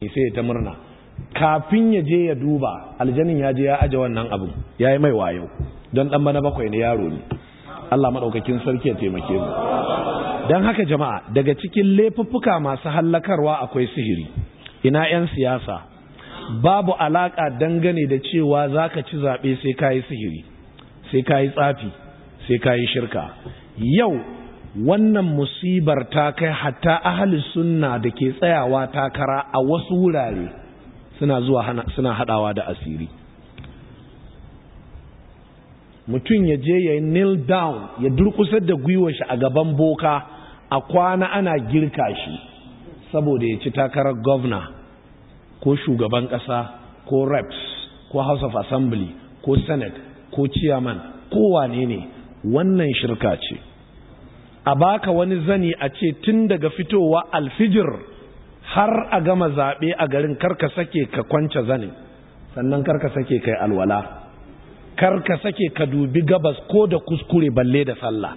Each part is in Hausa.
sai ta murna kafin ya je ya duba aljanin ya je ya aje wannan abin ya yi mai wayo don ɗan bana bakwai ne yaro ne Allah maɗaukakin sarki ya taimake mu don haka jama'a daga cikin laifuffuka masu hallakarwa akwai sihiri ina 'yan siyasa babu alaƙa dangane da cewa za ka ci zaɓe sai ka yi sihiri sai ka yi tsafi sai ka yi shirka yau wannan musibar ta kai hatta ahli sunna da ke tsayawa takara a wasu wurare suna zuwa suna haɗawa da asiri mutum ya je ya kneel down ya durkusar da gwiwar shi a gaban boka a kwana ana girka shi saboda ya ci takarar governor ko shugaban ƙasa ko reps ko house of assembly ko senate ko chairman ko wane ne wannan shirka ce a baka wani zani a ce tun daga fitowa alfijir har a gama zaɓe a garin karka sake ka kwance zanin sannan karka sake kai alwala karka sake ka dubi gabas ko da kuskure balle da sallah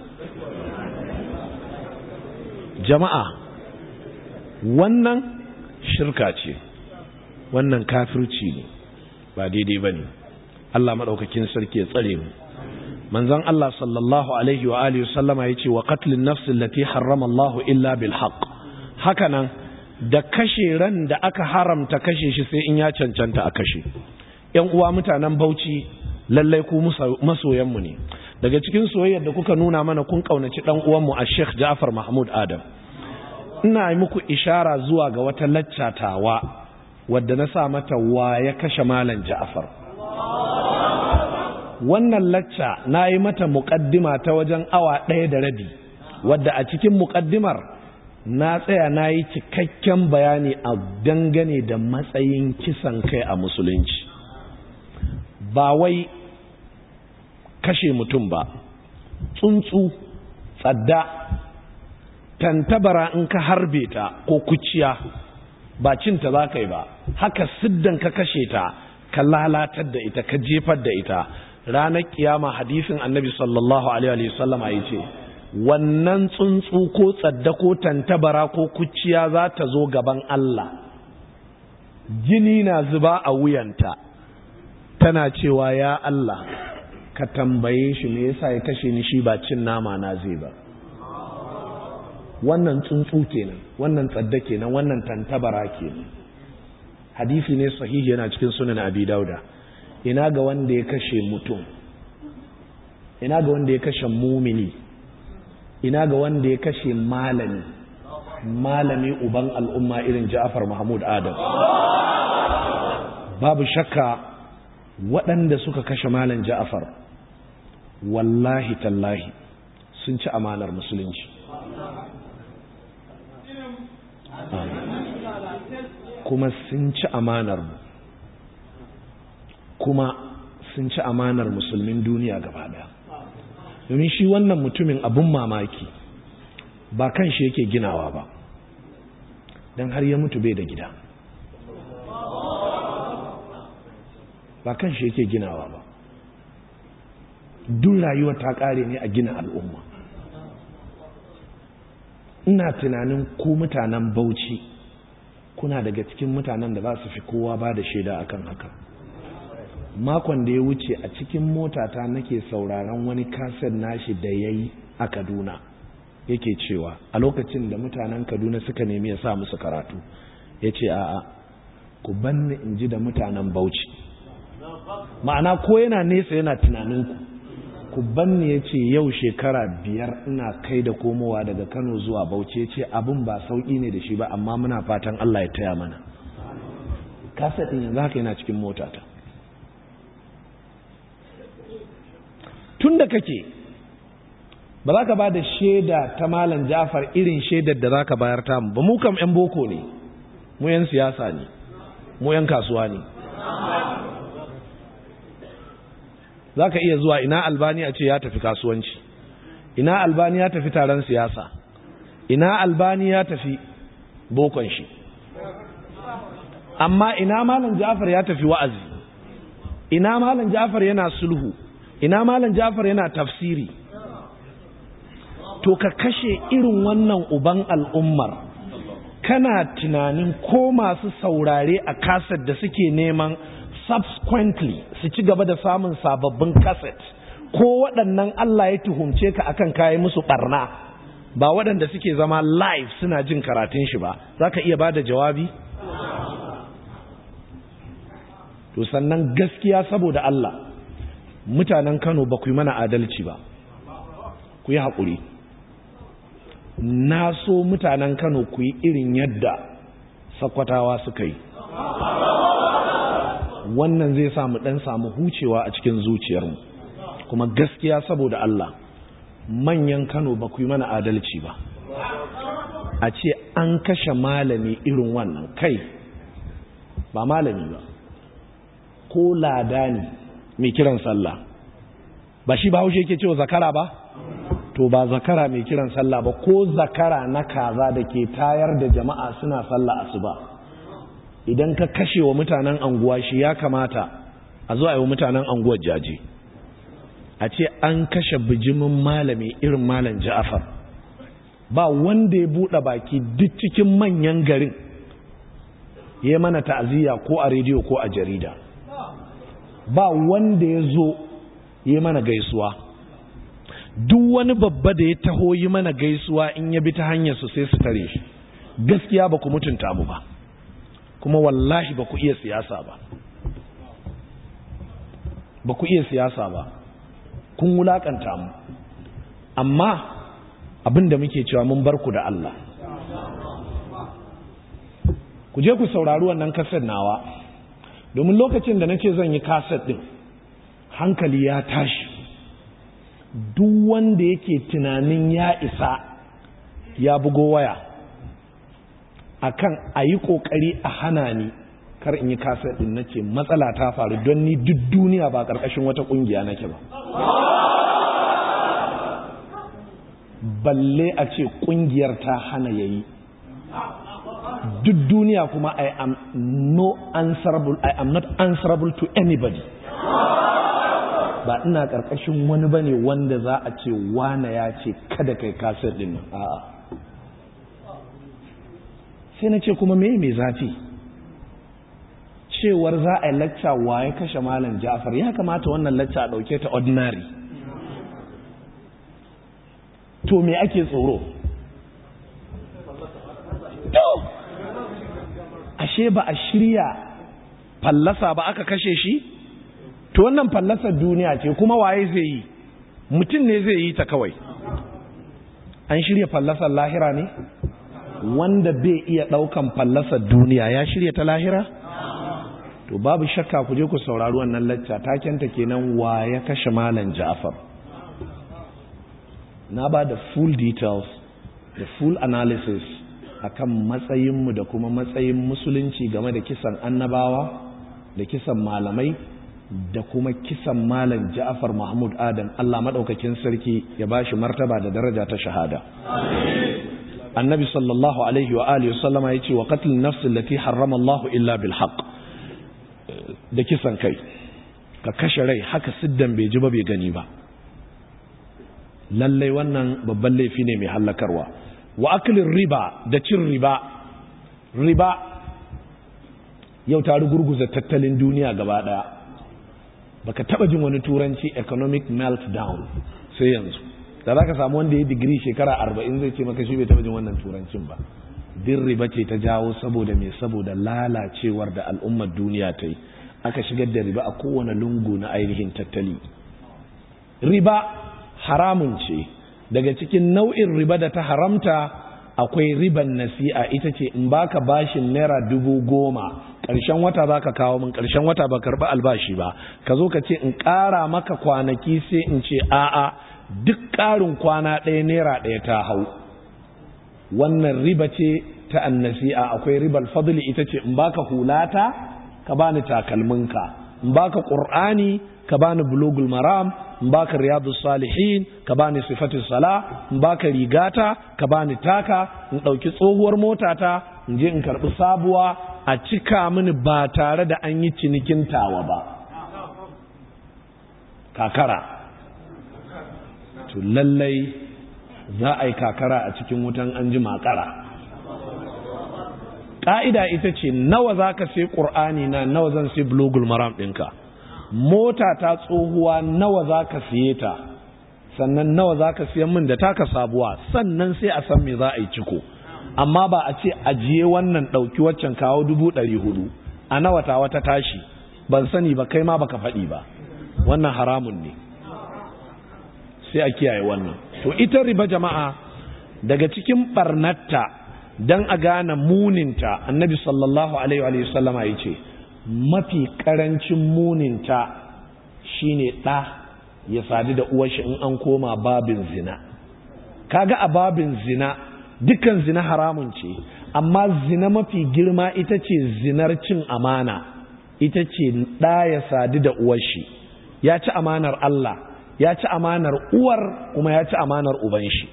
jama'a wannan shirka ce wannan kafirci ne ba daidai ba ne Allah maɗaukakin sarki ya tsare mu manzon Allah sallallahu alaihi wa alihi sallama yace wa qatlin nafs allati harrama Allah illa bil haqq hakanan da kashe ran da aka haramta kashe shi sai in ya cancanta a kashe ƴan uwa mutanen Bauchi lallai ku masoyan mu ne daga cikin soyayyar da kuka nuna mana kun kaunaci dan uwan mu a Sheikh Ja'far Mahmud Adam ina yi muku ishara zuwa ga wata laccatawa wadda na sa mata wa ya kashe malam Ja'far wannan lacca na yi mata muƙaddima ta wajen awa ɗaya da rabi wadda a cikin muƙaddimar na tsaya na yi cikakken bayani a dangane da matsayin kisan kai a musulunci ba wai kashe mutum ba tsuntsu tsadda tantabara in ka harbe ta ko kuciya ba cinta za ka yi ba haka siddan ka kashe ta ka lalatar da ita ka jefar da ita ranar kiyama hadisin annabi sallallahu alaihi wasallam ya ce wannan tsuntsu ko tsadda ko tantabara ko kuciya za ta zo gaban Allah jini na zuba a wuyanta tana cewa ya Allah ka tambaye shi me yasa ya kashe ni shi ba cin nama na zai ba wannan tsuntsu kenan wannan tsadda kenan wannan tantabara kenan hadisi ne sahihi yana cikin sunan abi dauda ina ga wanda ya kashe mutum ina ga wanda ya kashe mumini ina ga wanda ya kashe malami malami uban al'umma irin Ja'far Mahmud Adam babu shakka waɗanda suka kashe malam Ja'far wallahi tallahi sun ci amanar musulunci kuma sun ci amanar mu kuma sun ci amanar musulmin duniya gaba daya domin shi wannan mutumin abun mamaki ba kan shi yake ginawa ba don har ya mutu bai da gida ba kan shi yake ginawa ba duk rayuwa ta kare ne a gina al'umma ina tunanin ku mutanen bauchi kuna daga cikin mutanen da za su fi kowa ba da shaida akan haka makon da ya wuce a cikin motata nake sauraron wani kaset nashi da ya yi a kaduna yake cewa a lokacin da mutanen kaduna suka nemi ya sa musu karatu ya ce a'a ku banni in ji da mutanen bauchi ma'ana ko yana nesa yana tunaninku ku banni ya ce yau shekara biyar ina kai da komowa daga kano zuwa bauchi ya ce abin ba sauƙi ne da shi ba amma muna fatan allah ya taya mana kaset ɗin yanzu haka yana cikin motata tun da kake ba za ka ba da shaida ta malam jafar irin shaidar da za ka bayar tamu ba mu kam 'yan boko ne mu 'yan siyasa ne mu 'yan kasuwa ne za ka iya zuwa ina albani a ce ya tafi kasuwanci ina albani ya tafi taron siyasa ina albani ya tafi bokon shi amma ina malam jafar ya tafi wa'azi ina malam jafar yana sulhu ina malam jafar yana tafsiri to ka kashe irin wannan uban al'ummar kana tunanin ko masu saurare a kaset da suke neman subsequently su ci gaba da samun sababbin kaset ko waɗannan Allah ya tuhumce ka akan kayi musu ɓarna ba waɗanda suke zama live suna jin karatun shi ba za ka iya ba da jawabi? to sannan gaskiya saboda Allah mutanen Kano ba ku yi mana adalci ba ku yi haƙuri na so mutanen Kano ku yi irin yadda sakwatawa suka yi wannan zai samu ɗan samu hucewa a cikin zuciyarmu kuma gaskiya saboda Allah manyan Kano ba ku yi mana adalci ba a ce an kashe malami irin wannan kai ba malami ba ko lada ne mai kiran sallah ba shi ba haushe yake cewa zakara ba to ba zakara mai kiran sallah ba ko zakara na kaza da ke tayar da jama'a suna sallah asuba idan ka kashe wa mutanen anguwa shi ya kamata a zo a yi wa mutanen anguwar jaji a ce an kashe bijimin malami irin malam ja'afar ba wanda ya buɗe baki duk cikin manyan garin ya mana ta'aziyya ko a rediyo ko a jarida ba wanda ya zo yi mana gaisuwa duk wani babba da ya taho yi mana gaisuwa in ya bi ta hanyar su sai su tare shi gaskiya ba ku mutunta mu ba kuma wallahi ba ku iya siyasa ba ba ku iya siyasa ba kun wulakanta mu amma abin da muke cewa mun bar ku da Allah ku je ku saurari wannan kasar nawa domin lokacin da na ce zan yi kaset ɗin hankali ya tashi duk wanda yake tunanin ya isa ya bugo waya akan a yi ƙoƙari a hana ni kar in yi kaset ɗin na ce matsala ta faru don ni duk duniya ba ƙarƙashin wata ƙungiya nake ba balle a ce ƙungiyar ta hana ya yi duk duniya kuma I am no answerable I am not answerable to anybody ba ina karkashin wani bane wanda za a ce wane ya ce kada kai kasar din a'a sai na ce kuma me mai zafi cewar za a yi lacca waye kashe malam Ja'far ya kamata wannan lacca a dauke ta ordinary to me ake tsoro to ashe ba a shirya fallasa ba aka kashe shi to wannan fallasar duniya ce kuma waye zai yi mutum ne zai yi ta kawai an shirya fallasar lahira ne wanda bai iya daukan fallasar duniya ya shirya ta lahira to babu shakka ku je ku saurari wannan lacca takenta kenan wa ya kashe malam Ja'far na ba da full details da full analysis akan matsayinmu da kuma matsayin musulunci game da kisan annabawa da kisan malamai da kuma kisan malam Ja'far Mahmud Adam Allah madaukakin sarki ya bashi martaba da daraja ta shahada Annabi sallallahu alaihi wa alihi wasallama yace wa qatl an-nafs allati harrama Allah illa bil haqq da kisan kai ka kashe rai haka siddan bai ji ba bai gani ba lallai wannan babban laifi ne mai hallakarwa wa aklin riba da cin riba riba yau ta rugurguza tattalin duniya gaba daya baka taba jin wani turanci economic meltdown sai yanzu da za ka samu wanda ya digiri shekara arba'in zai ce maka shi bai taba jin wannan turancin ba din riba ce ta jawo saboda mai saboda lalacewar da al'ummar duniya ta yi aka shigar da riba a kowane lungu na ainihin tattali riba haramun ce daga cikin nau'in riba da ta haramta akwai riban nasi'a ita ce in baka bashin naira dubu goma ƙarshen wata za ka kawo min ƙarshen wata ba karɓi albashi ba ka zo ka ce in ƙara maka kwanaki sai in ce a'a duk ƙarin kwana ɗaya naira ɗaya ta hau wannan riba ce ta annasi'a akwai ribal fadli ita ce in baka hulata ka bani takalminka in baka qur'ani ka bani bulugul maram in baka riyadus salihin ka bani sifatus sala in baka rigata ka bani taka in dauki tsohuwar motata in je in karbi sabuwa a cika mini ba tare da an yi cinikin tawa ba kakara to lallai za a yi kakara a cikin wutan an ji makara ƙa'ida ita ce nawa za ka sai ƙur'ani na nawa zan sai blogul maram ɗinka mota ta tsohuwa nawa za ka siye ta sannan nawa za ka siyan min da taka sabuwa sannan sai a san me za a yi ciko amma ba a ce ajiye wannan ɗauki waccan kawo dubu ɗari hudu a nawa ta wata tashi ban sani ba kai ma baka faɗi ba wannan haramun ne sai a kiyaye wannan to ita riba jama'a daga cikin barnatta dan a gane muninta annabi sallallahu alaihi wa sallama ya ce mafi karancin muninta shine ɗa ya sadu da uwarshi in an koma babin zina kaga a babin zina dukkan zina haramun ce amma zina mafi girma ita ce zinar cin amana ita ce ɗa ya sadu da uwarshi ya ci amanar Allah ya ci amanar uwar kuma ya ci amanar uban shi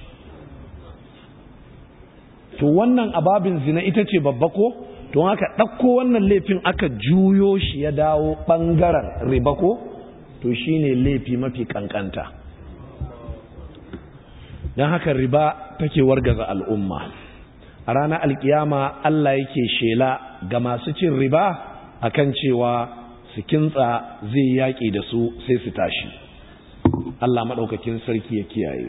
to wannan ababin zina ita ce babba ko to haka ɗauko wannan laifin aka juyo shi ya dawo ɓangaren riba ko to shine laifi mafi kankanta don haka riba take wargaza al'umma a ranar alkiyama Allah yake shela ga masu cin riba akan cewa su kintsa zai yaƙi da su sai su tashi Allah maɗaukakin sarki ya kiyaye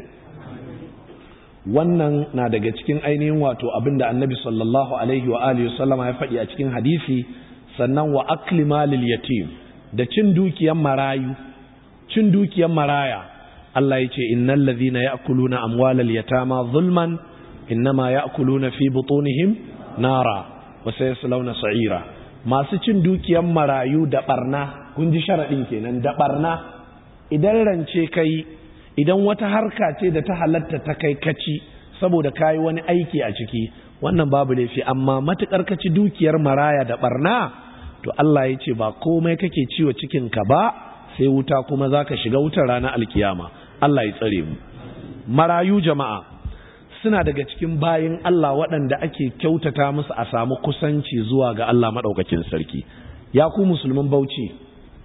wannan na daga cikin ainihin wato abinda annabi sallallahu alaihi wa alihi sallama ya faɗi a cikin hadisi sannan wa akli malil yatim da cin dukiyan marayu cin dukiyan maraya Allah ya ce innal ladhina ya'kuluna amwalal yatama zulman innama ya'kuluna fi butunihim nara wa sayaslawna sa'ira masu cin dukiyan marayu da barna kun ji sharadin kenan da barna idan rance kai idan wata harka ce da ta halatta ta kai kaci saboda kayi wani aiki a ciki wannan babu laifi amma matukar kaci dukiyar maraya da barna to Allah ya ce ba komai kake ciwo cikin ka ba sai wuta kuma zaka shiga wutar ranar alkiyama Allah ya tsare mu marayu jama'a suna daga cikin bayin Allah waɗanda ake kyautata musu a samu kusanci zuwa ga Allah madaukakin sarki ya ku musulmin Bauchi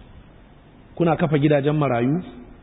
kuna kafa gidajen marayu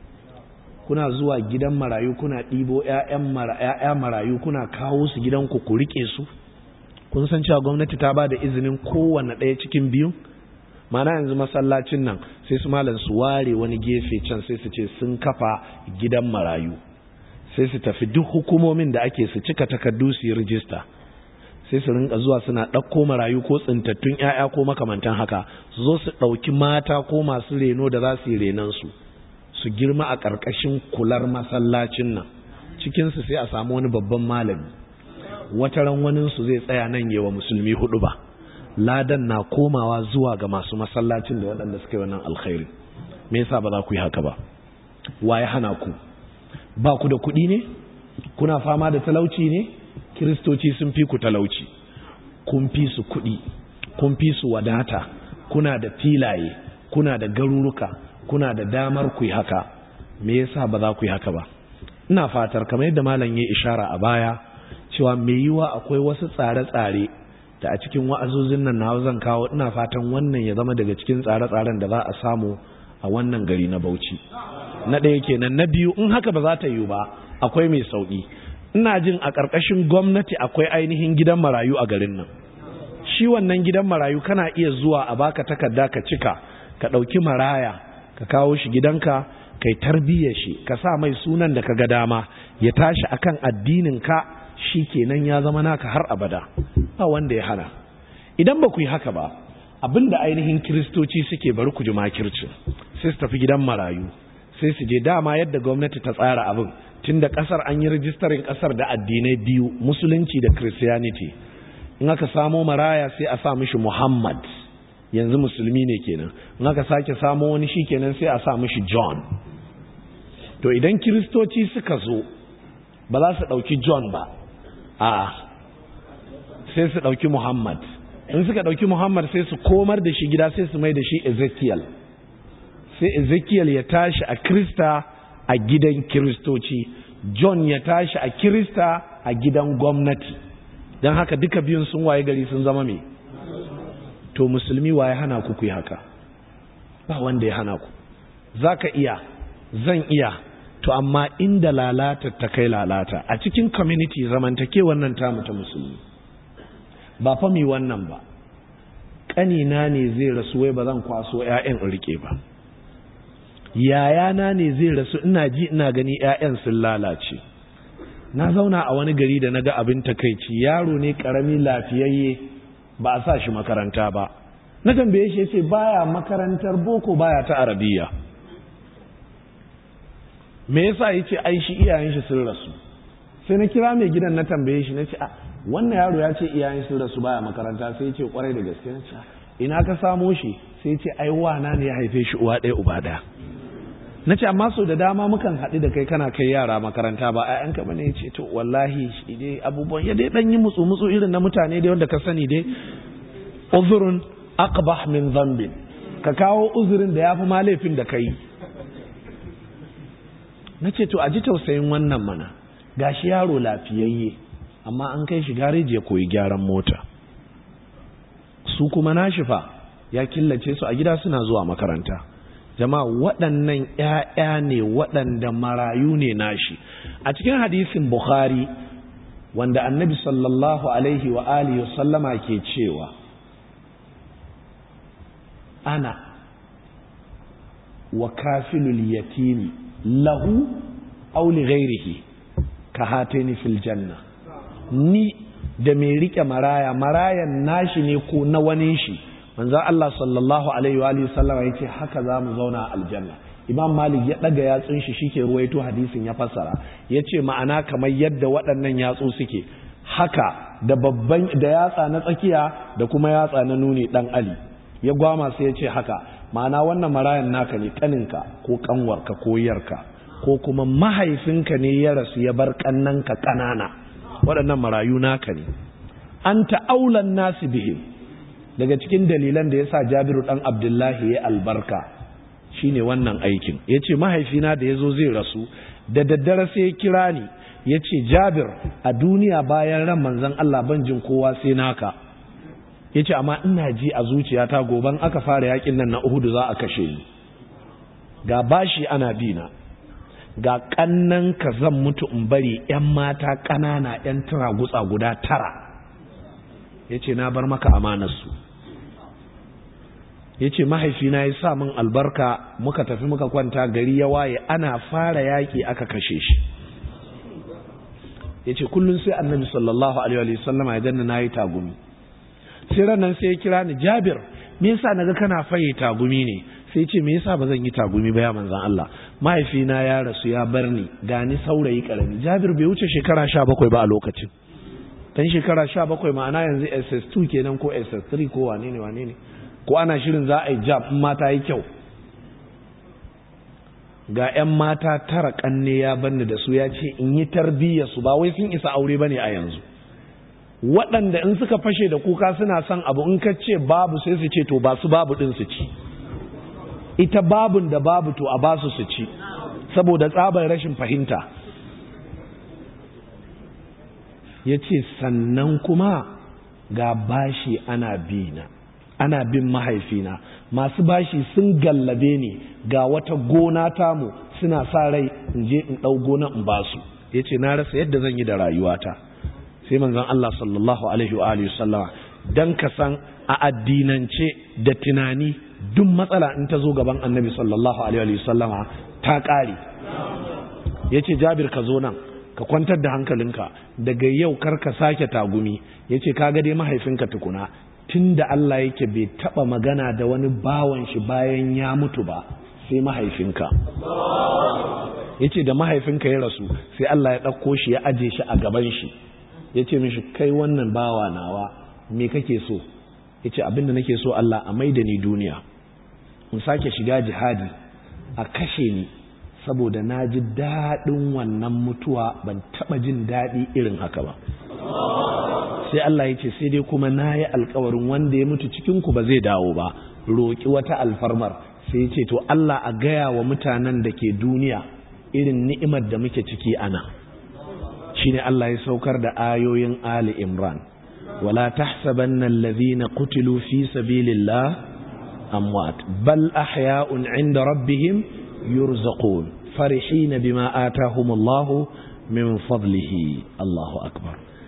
kuna zuwa gidan marayu kuna ɗibo ‘ya'ya marayu kuna kawo su gidanku ku riƙe su kun san cewa gwamnati ta ba da izinin kowane ɗaya cikin biyu mana yanzu masallacin nan sai su malam su ware wani gefe can sai su ce sun kafa gidan marayu sai su tafi duk hukumomin da ake su cika takardu su yi rijista sai su rinka zuwa suna ɗauko marayu ko tsintattun ‘ya'ya ko makamantan haka su zo su ɗauki mata ko masu reno da za su yi renansu su girma a ƙarƙashin kular masallacin nan cikinsu sai a samu wani babban malami wataran waninsu zai tsaya nan yawa musulmi hudu ba ladan na komawa zuwa ga masu masallacin da waɗanda suka yi wannan alkhairi me yasa ba za ku yi haka ba wa ya hana ku ba ku da kuɗi ne kuna fama da talauci ne kiristoci sun fi ku talauci kun fi su kuɗi kun fi su wadata kuna da filaye kuna da garuruka kuna da damar ku yi haka me yasa ba za ku yi haka ba ina fatar kamar yadda malam ya ishara a baya cewa me yiwa akwai wasu tsare-tsare da a cikin wa'azozin nan na zan kawo ina fatan wannan ya zama daga cikin tsare-tsaren da za a samu a wannan gari na Bauchi na ɗaya kenan na biyu in haka ba za ta yiwu ba akwai mai sauki ina jin a ƙarƙashin gwamnati akwai ainihin gidan marayu a garin nan shi wannan gidan marayu kana iya zuwa a baka takarda ka cika ka ɗauki maraya ka kawo shi gidanka kai tarbiyyar shi ka sa mai sunan da ka ga dama ya tashi akan addinin ka shi kenan ya zama naka har abada ba wanda ya hana idan ba ku yi haka ba abinda ainihin kiristoci suke bari ku ji makircin sai su tafi gidan marayu sai su je dama yadda gwamnati ta tsara abin tun da kasar an yi rijistarin kasar da addinai biyu musulunci da christianity in aka samo maraya sai a sa mishi muhammad yanzu musulmi ne kenan in aka sake samo wani shi kenan sai a sa mishi john to idan kiristoci suka zo ba za su ɗauki john ba a sai su ɗauki muhammad in suka ɗauki muhammad sai su komar da shi gida sai su mai da shi ezekiel sai ezekiel ya tashi a krista a gidan kiristoci john ya tashi a kirista a gidan gwamnati don haka duka biyun sun waye gari sun zama mai to musulmi waye hana ku yi haka ba wanda ya hana ku za ka iya zan iya to amma inda lalata ta kai lalata a cikin community zamantake wannan tamu ta musulmi ba fa mi wannan ba ƙanina ne zai rasu wai ba zan kwaso 'ya'yan in rike ba yayana ne zai rasu ina ji ina gani 'ya'yan sun lalace na zauna a wani gari da na ga abin takaici yaro ne ƙarami lafiyayye ba a sa shi makaranta ba na tambaye shi ce baya makarantar boko baya ta arabiya me yasa yace ai shi iyayen shi sun rasu sai na kira mai gidan na tambaye shi nace a wannan yaro ya ce iyayen sun rasu baya makaranta sai yace kwarai da gaske nace ina ka samo shi sai yace ai wana ne ya haife shi uwa ɗaya uba ɗaya nace amma so da dama mukan haɗu da kai kana kai yara makaranta ba ƴaƴanka bane yace to wallahi shi dai abubuwan ya dai dan yi mutsu mutsu irin na mutane dai wanda ka sani dai uzurun aqbah min dhanbin ka kawo uzurin da yafi ma laifin da kai nace to a ji tausayin wannan mana gashi yaro lafiyayye amma an kai shi gareji ya koyi gyaran mota su kuma nashifa ya killace su a gida suna zuwa makaranta jama'a waɗannan ‘ya'ya ne waɗanda marayu ne nashi a cikin hadisin bukhari wanda annabi sallallahu alaihi wa alihi sallama ke cewa ana wa kafilul yatimi lahu aw li ghairihi ka hatini fil janna ni da mai rike maraya marayan nashi ne ko na wani shi manzo Allah sallallahu alaihi wa alihi sallama yace haka zamu zauna a aljanna Imam Malik ya daga yatsun shi shike ruwaito hadisin ya fassara yace ma'ana kamar yadda waɗannan yatsu suke haka da babban da yatsa na tsakiya da kuma yatsa na nuni dan Ali ya gwama sai yace haka ma'ana wannan marayan naka ne kaninka ko kanwarka ko yarka ko kuma mahaifinka ne ya rasu ya bar kannanka kanana waɗannan marayu naka ne anta aulan nasi bihim daga cikin dalilan da ya sa jabiru ɗan abdullahi ya albarka shine wannan aikin ya ce mahaifina da ya zo zai rasu da daddare sai ya kira ni ya ce jabir a duniya bayan ran manzan Allah ban jin kowa sai naka ya ce amma ina ji a zuciyata goban aka fara yakin nan na uhudu za a kashe ni ga bashi ana bina ga kannan ka zan mutu in bari 'yan mata ƙanana 'yan tara gutsa guda tara ya ce na bar maka amanarsu ya ce mahaifina ya sa min albarka muka tafi muka kwanta gari ya waye ana fara yaƙi aka kashe shi ya ce kullum sai annabi sallallahu alaihi wasallama ya danna na yi tagumi sai ranar sai ya kira ni jabir me yasa naga kana faye tagumi ne sai ce me yasa ba zan yi tagumi ba ya manzan Allah mahaifina ya rasu ya bar ni gani saurayi karami jabir bai wuce shekara sha bakwai ba a lokacin dan shekara sha bakwai ma'ana yanzu ss2 kenan ko ss3 ko wane ne wane ne ko ana shirin za a yi jab in mata yi kyau ga 'yan mata tara kanne ya banni da su ya ce in yi tarbiyya su ba wai sun isa aure ba ne a yanzu waɗanda in suka fashe da kuka suna son abu in ka ce babu sai su ce to ba su babu ɗin su ci ita babun da babu to a basu su ci saboda tsabar rashin fahimta ya ce sannan kuma ga bashi ana bina ana bin mahaifina masu bashi sun gallabe ni ga wata gona tamu suna sa rai in je in ɗau gona in basu ya ce na rasa yadda zan yi da rayuwata sai manzon Allah sallallahu alaihi wa alihi sallama dan ka san a addinance da tunani duk matsala in ta zo gaban annabi sallallahu alaihi wa sallama ta ƙare ya ce jabir ka zo nan ka kwantar da hankalinka daga yau kar ka sake tagumi ya ce ka dai mahaifinka tukuna tun da Allah yake bai taɓa magana da wani bawan shi bayan ya mutu ba sai mahaifinka ya ce da mahaifinka ya rasu sai Allah ya ɗauko shi ya aje shi a gaban shi ya ce mishi kai wannan bawa nawa me kake so ya ce abinda nake so Allah a maida ni duniya in sake shiga jihadi a kashe ni saboda na ji daɗin wannan mutuwa ban taɓa jin daɗi irin haka ba sai Allah ya ce sai dai kuma na yi alkawarin wanda ya mutu cikinku ba zai dawo ba roƙi wata alfarmar sai ya ce to Allah a gaya wa mutanen da ke duniya irin ni'imar da muke ciki ana shine Allah ya saukar da ayoyin Ali Imran wala tahsabanna alladhina qutilu fi sabilillah amwat bal ahya'un 'inda rabbihim yurzaqun farihin bima atahum Allah min fadlihi Allahu akbar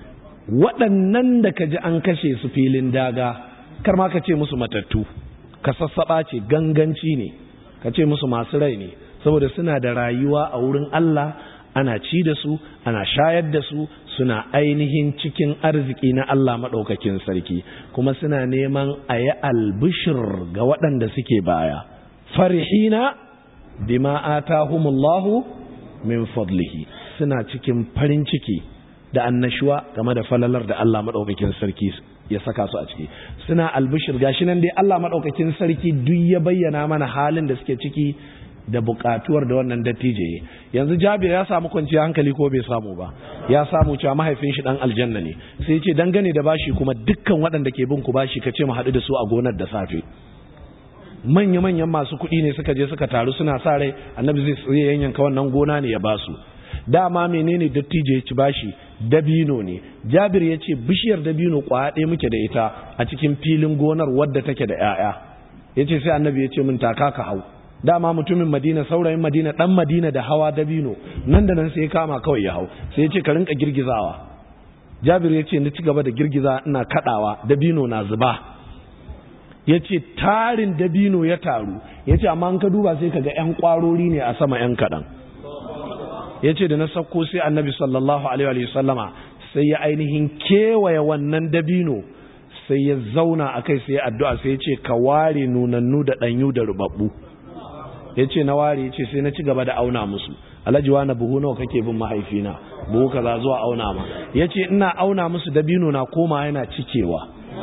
waɗannan da ka ji an kashe su filin daga kar ma ka ce musu matattu ka sassaɓa ce ganganci ne ka ce musu masu rai ne saboda suna da rayuwa a wurin Allah ana ci da su ana shayar da su suna ainihin cikin arziki na Allah maɗaukakin sarki kuma suna neman a yi albishir ga waɗanda suke baya farihina bima atahumullahu min fadlihi suna cikin farin ciki da annashuwa game da falalar da Allah maɗaukakin sarki ya saka su a ciki suna albishir gashi nan dai Allah maɗaukakin sarki duk ya bayyana mana halin da suke ciki da buƙatuwar da wannan dattijo yanzu Jabir ya samu kwanciyar hankali ko bai samu ba ya samu cewa mahaifin shi dan aljanna ne sai ya ce dangane da bashi kuma dukkan waɗanda ke bin ku bashi ka ce mu haɗu da su a gonar da safe manya manyan masu kuɗi ne suka je suka taru suna sa rai annabi zai yanyanka wannan gona ne ya basu dama menene dattijo ya ci bashi dabino ne jabir ya ce bishiyar dabino kwaya ɗaya muke da ita a cikin filin gonar wadda take da 'ya'ya ya ce sai annabi ya ce min taka ka hau dama mutumin madina saurayin madina ɗan madina da hawa dabino nan da nan sai ya kama kawai ya hau sai ya ce ka rinka girgizawa jabir ya ce ni ci gaba da girgiza ina kaɗawa dabino na zuba ya ce tarin dabino ya taru ya ce amma an ka duba sai ka ga 'yan ƙwarori ne a sama 'yan kaɗan ya ce da na sauko sai annabi sallallahu alaihi sallama sai ya ainihin kewaye wannan dabino sai ya zauna a kai sai ya addu'a sai ya ce ka ware nunannu da ɗanyu da rubabbu ya ce na ware ya ce sai na ci gaba da auna musu alhaji na buhu nawa kake bin mahaifina buhu kaza zuwa auna ma ya ce ina auna musu dabino na koma yana cikewa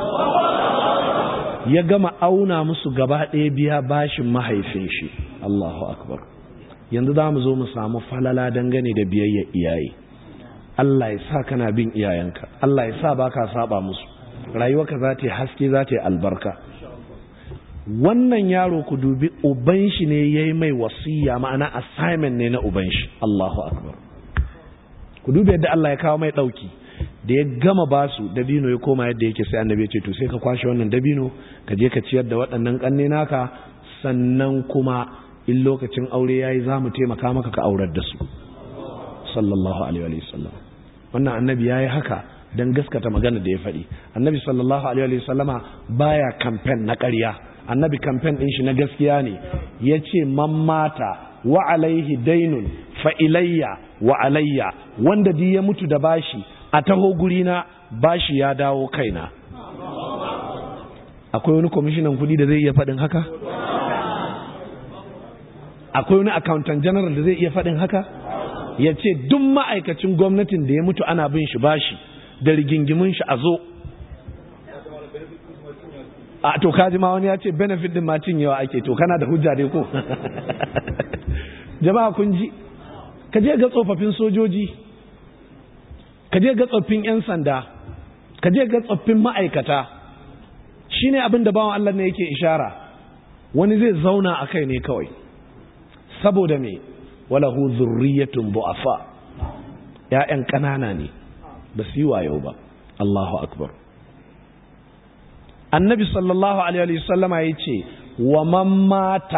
ya gama auna musu gaba ɗaya biya bashin mahaifin shi Allahu akbar yanzu za mu zo mu samu falala dangane da biyayya iyaye Allah ya sa kana bin iyayenka Allah ya sa baka saba musu rayuwarka za ta yi haske za ta yi albarka wannan yaro ku dubi uban shi ne yayi mai wasiya ma'ana assignment ne na uban shi Allahu akbar ku dubi yadda Allah ya kawo mai dauki da ya gama basu dabino ya koma yadda yake sai annabi ya ce to sai ka kwashe wannan dabino ka je ka ciyar da waɗannan ƙanne naka sannan kuma in lokacin aure yayi za mu taimaka maka ka aurar da su sallallahu alaihi wa sallam wannan annabi yayi haka dan gaskata magana da ya faɗi annabi sallallahu alaihi wa sallama baya campaign na ƙarya annabi campaign din shi na gaskiya ne yace man mata wa alaihi dainun fa ilayya wa alayya wanda di ya mutu da bashi a taho gurina bashi ya dawo kaina akwai wani kwamishinan kudi da zai iya faɗin haka akwai wani accountant general da zai iya faɗin haka ya ce duk ma'aikacin gwamnatin da ya mutu ana bin shi bashi da rigingimin shi a zo a to kaji ma wani ya ce benefit din ma cinyewa ake to kana da hujja dai ko jama'a kun ji ka je ga tsofaffin sojoji ka je ga tsoffin 'yan sanda ka je ga tsoffin ma'aikata shine abin da bawan Allah ne yake ishara wani zai zauna a kai ne kawai saboda me walahu zurriyatun bu'afa ya'yan ƙanana ne ba su yi wayo ba Allahu akbar annabi sallallahu alaihi wasallama ya ce wa man mata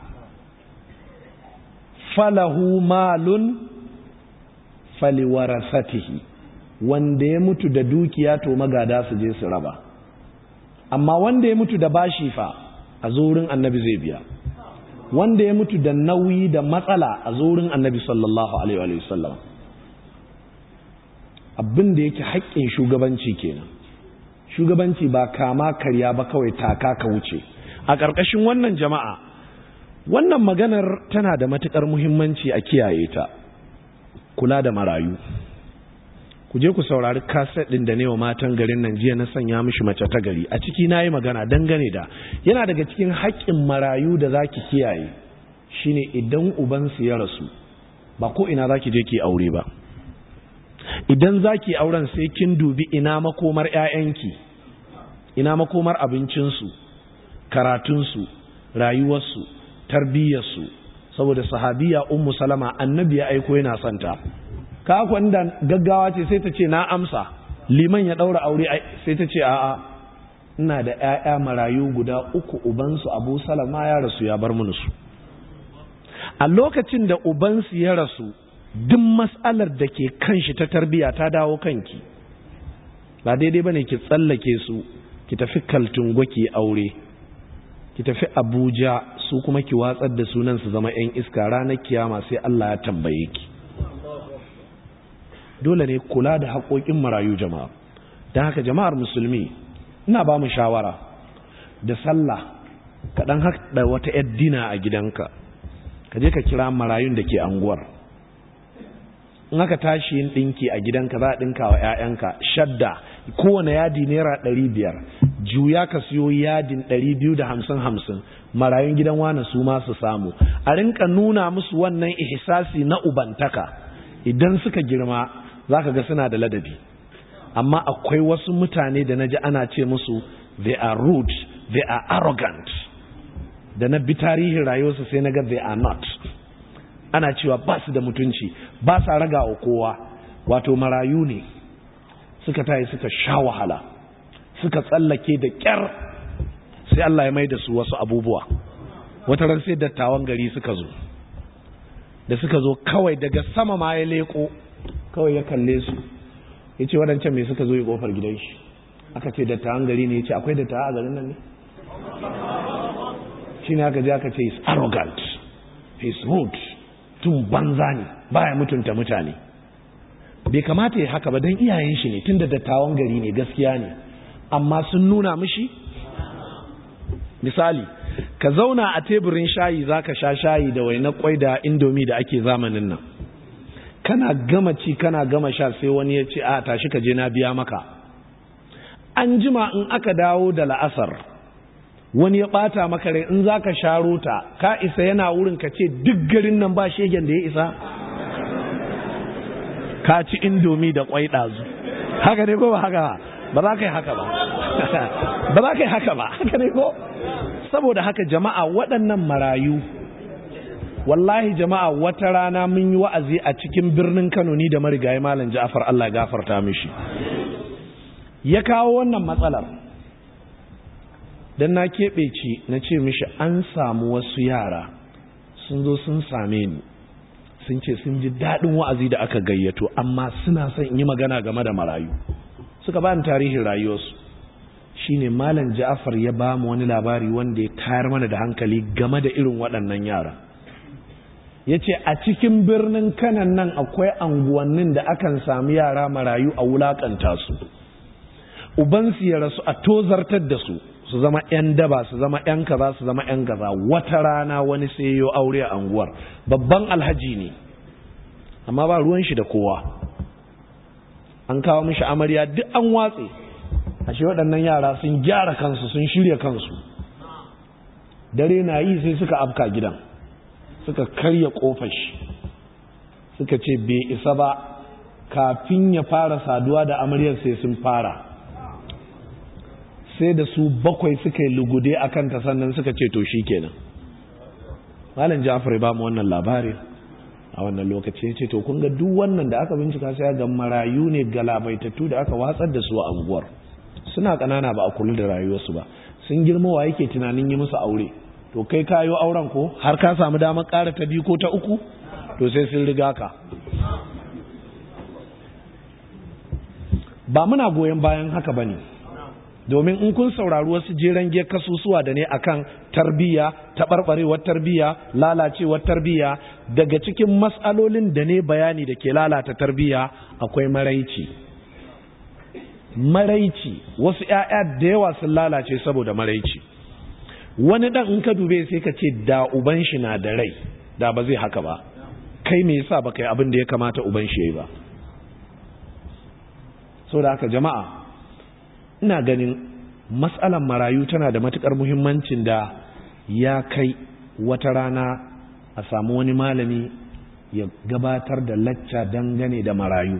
falahu malun faliwarasatihi wanda ya mutu da dukiya to magada su je su raba amma wanda ya mutu da bashi fa a zurin annabi zai biya wanda ya mutu da nauyi da matsala a zurin annabi sallallahu alaihi wasallam abin da yake haƙƙin shugabanci kenan shugabanci ba kama karya ba kawai taka ka wuce a ƙarƙashin wannan jama'a wannan maganar tana da matuƙar muhimmanci a kiyaye ta kula da marayu ku je ku saurari kaset ɗin da ne wa matan garin nan jiya na sanya mishi mace ta gari a ciki na yi magana dangane da yana daga cikin haƙƙin marayu da za ki kiyaye shine idan ubansu ya rasu ba ko ina za ki je ki aure ba idan za ki auren sai kin dubi ina makomar 'ya'yanki ina makomar abincinsu karatunsu rayuwarsu tarbiyyarsu saboda sahabiya ummu salama annabi ya aiko yana santa ka da gaggawa ce sai ta ce na amsa liman ya daura aure sai ta ce a'a ina da ƴaƴa marayu guda uku ubansu abu salama ya rasu ya bar mini su a lokacin da ubansu ya rasu duk mas'alar da ke kan shi ta tarbiya ta dawo kanki ba daidai bane ki tsallake su ki tafi kaltungo ki aure ki tafi abuja su kuma ki watsar da sunan su zama yan iska ranar kiyama sai Allah ya tambaye ki dole ne kula da haƙoƙin marayu jama'a don haka jama'ar musulmi ina ba mu shawara da sallah ka dan haɗa wata yar dina a gidanka ka je ka kira marayun da ke anguwar in aka tashi yin ɗinki a gidanka za a ɗinka wa 'ya'yanka shadda kowane yadi naira ɗari biyar juya ka siyo yadin ɗari biyu da hamsin hamsin marayun gidan wane su ma su samu a rinka nuna musu wannan ihsasi na ubantaka idan suka girma za ka ga suna da ladabi amma akwai wasu mutane da na ji ana ce musu they are rude they are arrogant da na bi tarihin rayuwarsu sai na ga they are not ana cewa ba su da mutunci ba sa raga wa kowa wato marayu ne suka tayi suka sha wahala suka tsallake da kyar sai Allah ya mai da su wasu abubuwa wata ran sai dattawan gari suka zo da suka zo kawai daga sama ma ya leko kawai ya kalle su ya ce waɗancan mai suka zo ya ƙofar gidan shi aka ce dattawan gari ne ya ce akwai dattawa a garin nan ne shi ne aka je aka ce is arrogant is rude tun banza ne baya mutunta mutane bai kamata ya haka ba don iyayen shi ne tun da dattawan gari ne gaskiya ne amma sun nuna mishi misali ka zauna a teburin shayi za ka sha shayi da wainar kwai da indomi da ake zamanin nan kana gama ci kana gama sha sai wani ya ce a tashi ka je na biya maka an jima in aka dawo da la'asar wani ya bata maka rai in zaka sharo ta ka isa yana wurin ka ce duk garin nan ba shegen da ya isa ka ci indomi da kwai ɗazu haka ne ko ba haka ba za ka yi haka ba ba za ka yi haka ba haka ne ko saboda haka jama'a waɗannan marayu wallahi jama'a wata rana mun yi wa'azi a cikin birnin Kano ni da marigayi Malam Ja'far Allah gafarta mishi ya kawo wannan matsalar dan na keɓe ci na ce mishi an samu wasu yara sun zo sun same ni sun ce sun ji daɗin wa'azi da aka gayyato amma suna son in yi magana game da marayu suka ba ni tarihin rayuwarsu shine Malam Ja'far ya ba mu wani labari wanda ya tayar mana da hankali game da irin waɗannan yara ya ce a cikin birnin kanan nan akwai anguwannin da akan sami yara marayu a wulakanta su ubansu ya rasu a tozartar da su su zama 'yan daba su zama 'yan kaza su zama 'yan gaza wata rana wani sai yo aure a anguwar babban alhaji ne amma ba ruwan shi da kowa an kawo mishi amarya duk an watse ashe waɗannan yara sun gyara kansu sun shirya kansu dare na yi sai suka afka gidan suka karya kofar shi suka ce bai isa ba kafin ya fara saduwa da amaryar sai sun fara sai da su bakwai suka yi lugude a kanta sannan suka ce to shi kenan malin jafar ba mu wannan labari a wannan lokaci ce to kun ga duk wannan da aka bincika sai ga marayu ne galabaitattu da aka watsar da su a unguwar suna ƙanana ba a kula da rayuwarsu ba sun girma wa yake tunanin yi musu aure to kai kayo auren ko har ka samu damar ƙara ta biyu ko ta uku to sai sun riga ka ba muna goyon bayan haka ba ne domin in kun saurari wasu jeren ge kasusuwa da ne akan tarbiyya taɓarɓarewar tarbiyya lalacewar tarbiyya daga cikin matsalolin da ne bayani da ke lalata tarbiyya akwai maraici maraici wasu 'ya'ya da yawa sun lalace saboda maraici wani dan in ka dube sai ka ce da uban shi na da rai da ba zai haka ba kai me yasa baka yi abin da ya kamata uban shi yayi ba saboda haka jama'a ina ganin matsalan marayu tana da matukar muhimmancin da ya kai wata rana a samu wani malami ya gabatar da lacca dangane da marayu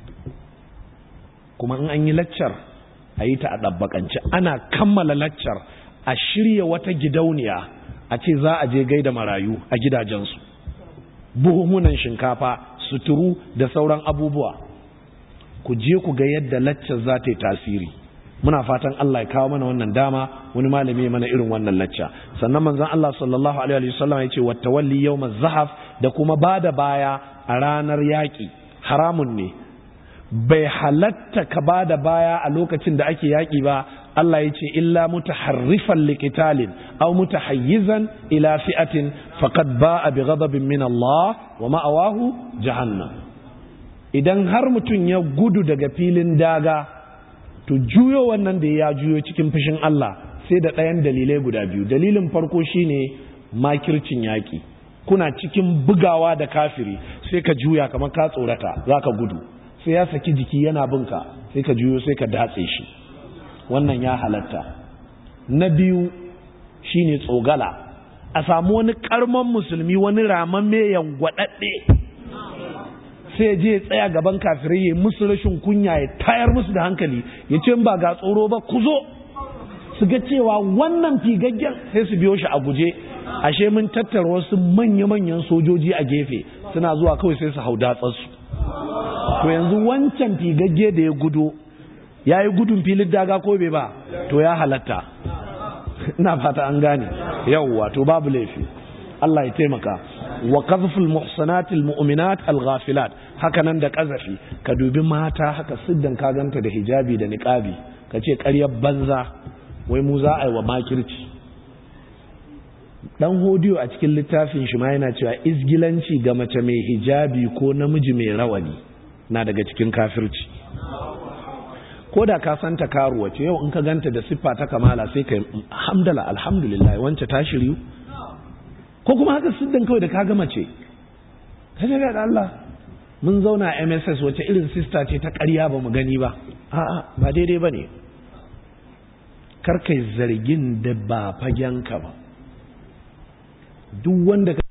kuma in an yi laccar a yi ta a ɗabbaƙance ana kammala laccar a shirya wata gidauniya a ce za a je gaida marayu a gidajensu buhumunan shinkafa suturu da sauran abubuwa ku je ku ga yadda laccar za ta yi tasiri muna fatan Allah ya kawo mana wannan dama wani malami mana irin wannan lacca sannan manzon Allah sallallahu alaihi wasallam ya ce wattawalli yawmaz zahaf da kuma bada baya a ranar yaki haramun ne bai halatta ka ba da baya a lokacin da ake yaƙi ba Allah ya ce illa mutaharrifan liqitalin aw mutahayyizan ila fi'atin faqad ba'a bi ghadabin min Allah wa ma'awahu jahannam idan har mutum ya gudu daga filin daga to juyo wannan da ya juyo cikin fushin Allah sai da ɗayan dalilai guda biyu dalilin farko shine makircin yaƙi kuna cikin bugawa da kafiri sai ka juya kamar ka tsorata za ka gudu sai ya saki jiki yana binka sai ka juyo sai ka datse shi wannan ya halatta na biyu shine tsogala a samu wani karman musulmi wani raman mai yangwaɗaɗɗe sai je tsaya gaban kafirai ya musu rashin kunya ya tayar musu da hankali ya ce ba ga tsoro ba ku zo su ga cewa wannan figaggen sai su biyo shi a guje ashe mun tattara wasu manya-manyan sojoji a gefe suna zuwa kawai sai su hau datsarsu to yanzu wancan figagge da ya gudo ya yi gudun filin daga ko bai ba to ya halatta ina fata an gane yawwa to babu laifi Allah ya taimaka wa qazful muhsanatil mu'minat al-ghafilat haka nan da kazafi ka dubi mata haka siddan ka ganta da hijabi da niqabi ka ce ƙaryar banza wai mu za a yi wa makirci dan hodiyo a cikin littafin shi ma yana cewa izgilanci ga mace mai hijabi ko namiji mai rawani na daga cikin kafirci ko da ka santa karuwa ce yau in ka ganta da siffa ta kamala sai ka hamdala alhamdulillah wance ta shiryu ko kuma haka siddan kawai da ka gama ce ka ga da Allah mun zauna MSS wace irin sista ce ta ƙarya ba mu gani ba a'a ba daidai bane kar kai zargin da ba fagenka ba duk wanda ka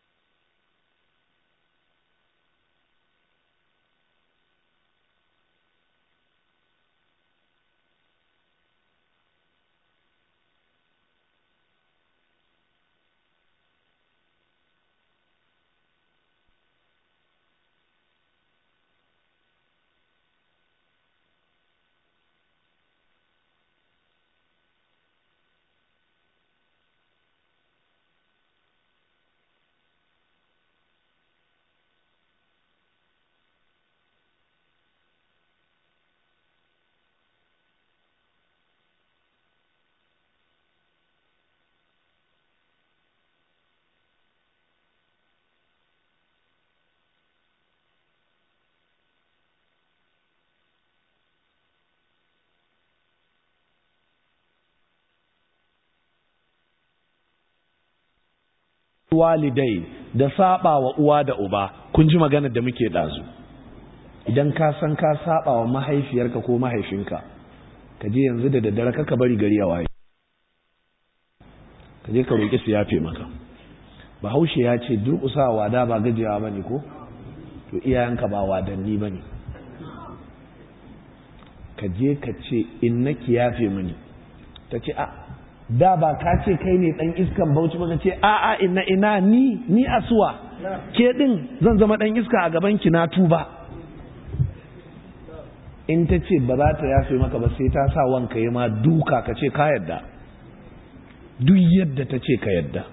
walidai da saba wa uwa da uba kun ji maganar da muke dazu idan ka san ka saba wa mahaifiyarka ko mahaifinka ka je yanzu da daddare ka bari gari ya waye ka je ka roƙi su yafe maka bahaushe ya ce durƙusa wada ba gajiyawa ba ne ko to iyayenka ba wadanni ba ne ka je ka ce in na ki yafe mini ta ce a da ba ka ce kai ne dan iskan bauchi ba ka ce a a ina ina ni ni asuwa ke din zan zama dan iska a gaban ki na tuba in ta ce ba za ta yafe maka ba sai ta sa wanka yi ma duka ka ce ka yadda duk yadda ta ce ka yadda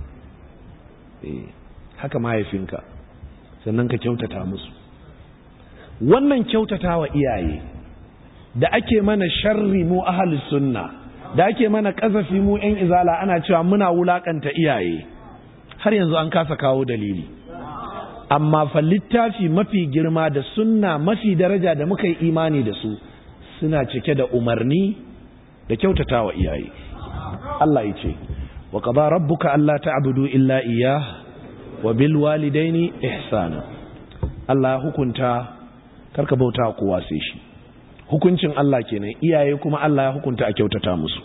haka mahaifinka sannan ka kyautata musu wannan kyautata wa iyaye da ake mana sharri mu ahalus sunna da ake mana kazafi mu yan izala ana cewa muna wulakanta iyaye har yanzu an kasa kawo dalili amma fa littafi mafi girma da sunna mafi daraja da muka yi imani da su suna cike da umarni da kyautata wa iyaye Allah ya ce wa qada rabbuka alla ta'budu illa iyyah wa bil walidaini ihsana Allah ya hukunta karka bauta kowa sai shi hukuncin Allah kenan iyaye kuma Allah ya hukunta a kyautata musu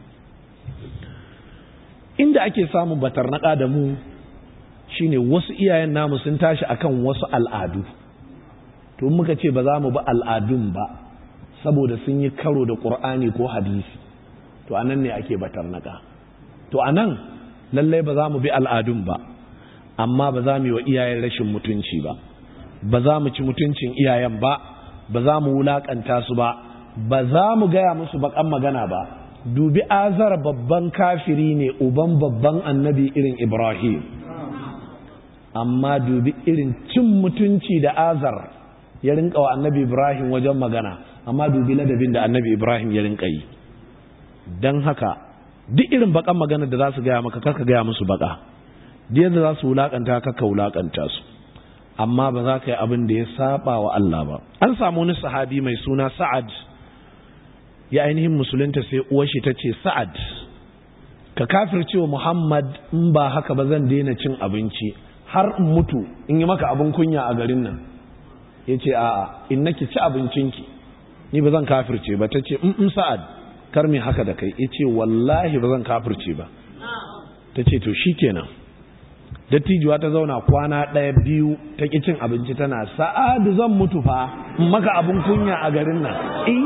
inda ake samun batarnaka da mu shine wasu iyayen namu sun tashi akan wasu al'adu to muka ce ba za mu bi al'adun ba saboda sun yi karo da ƙur'ani ko hadisi to anan ne ake batarnaka to anan lallai ba za mu bi al'adun ba amma ba za mu yi wa iyayen rashin mutunci ba ba za mu ci mutuncin iyayen ba ba za mu wulakanta su ba ba za mu gaya musu bakan magana ba dubi azar babban kafiri ne uban babban annabi irin ibrahim amma dubi irin cin mutunci da azar ya rinka wa annabi ibrahim wajen magana amma dubi ladabin da annabi ibrahim ya rinka yi don haka duk irin bakan magana da za su gaya maka karka gaya musu baka da yadda za su wulakanta ka wulakanta su amma ba za ka yi abin da ya saba wa Allah ba an samu wani sahabi mai suna sa'ad ya ainihin musulunta sai uwar shi ta ce sa'ad ka kafircewa muhammad in ba haka ba zan daina cin abinci har in mutu in yi maka abin kunya a garin nan ya ce a'a in naki ci abincinki ni ba zan kafirce ba ta ce in sa'ad kar mi haka da kai ya ce wallahi ba zan kafirce ba ta ce to shi kenan dattijuwa ta zauna kwana ɗaya biyu ta ƙi cin abinci tana sa'adu zan mutu fa in maka abin kunya a garin nan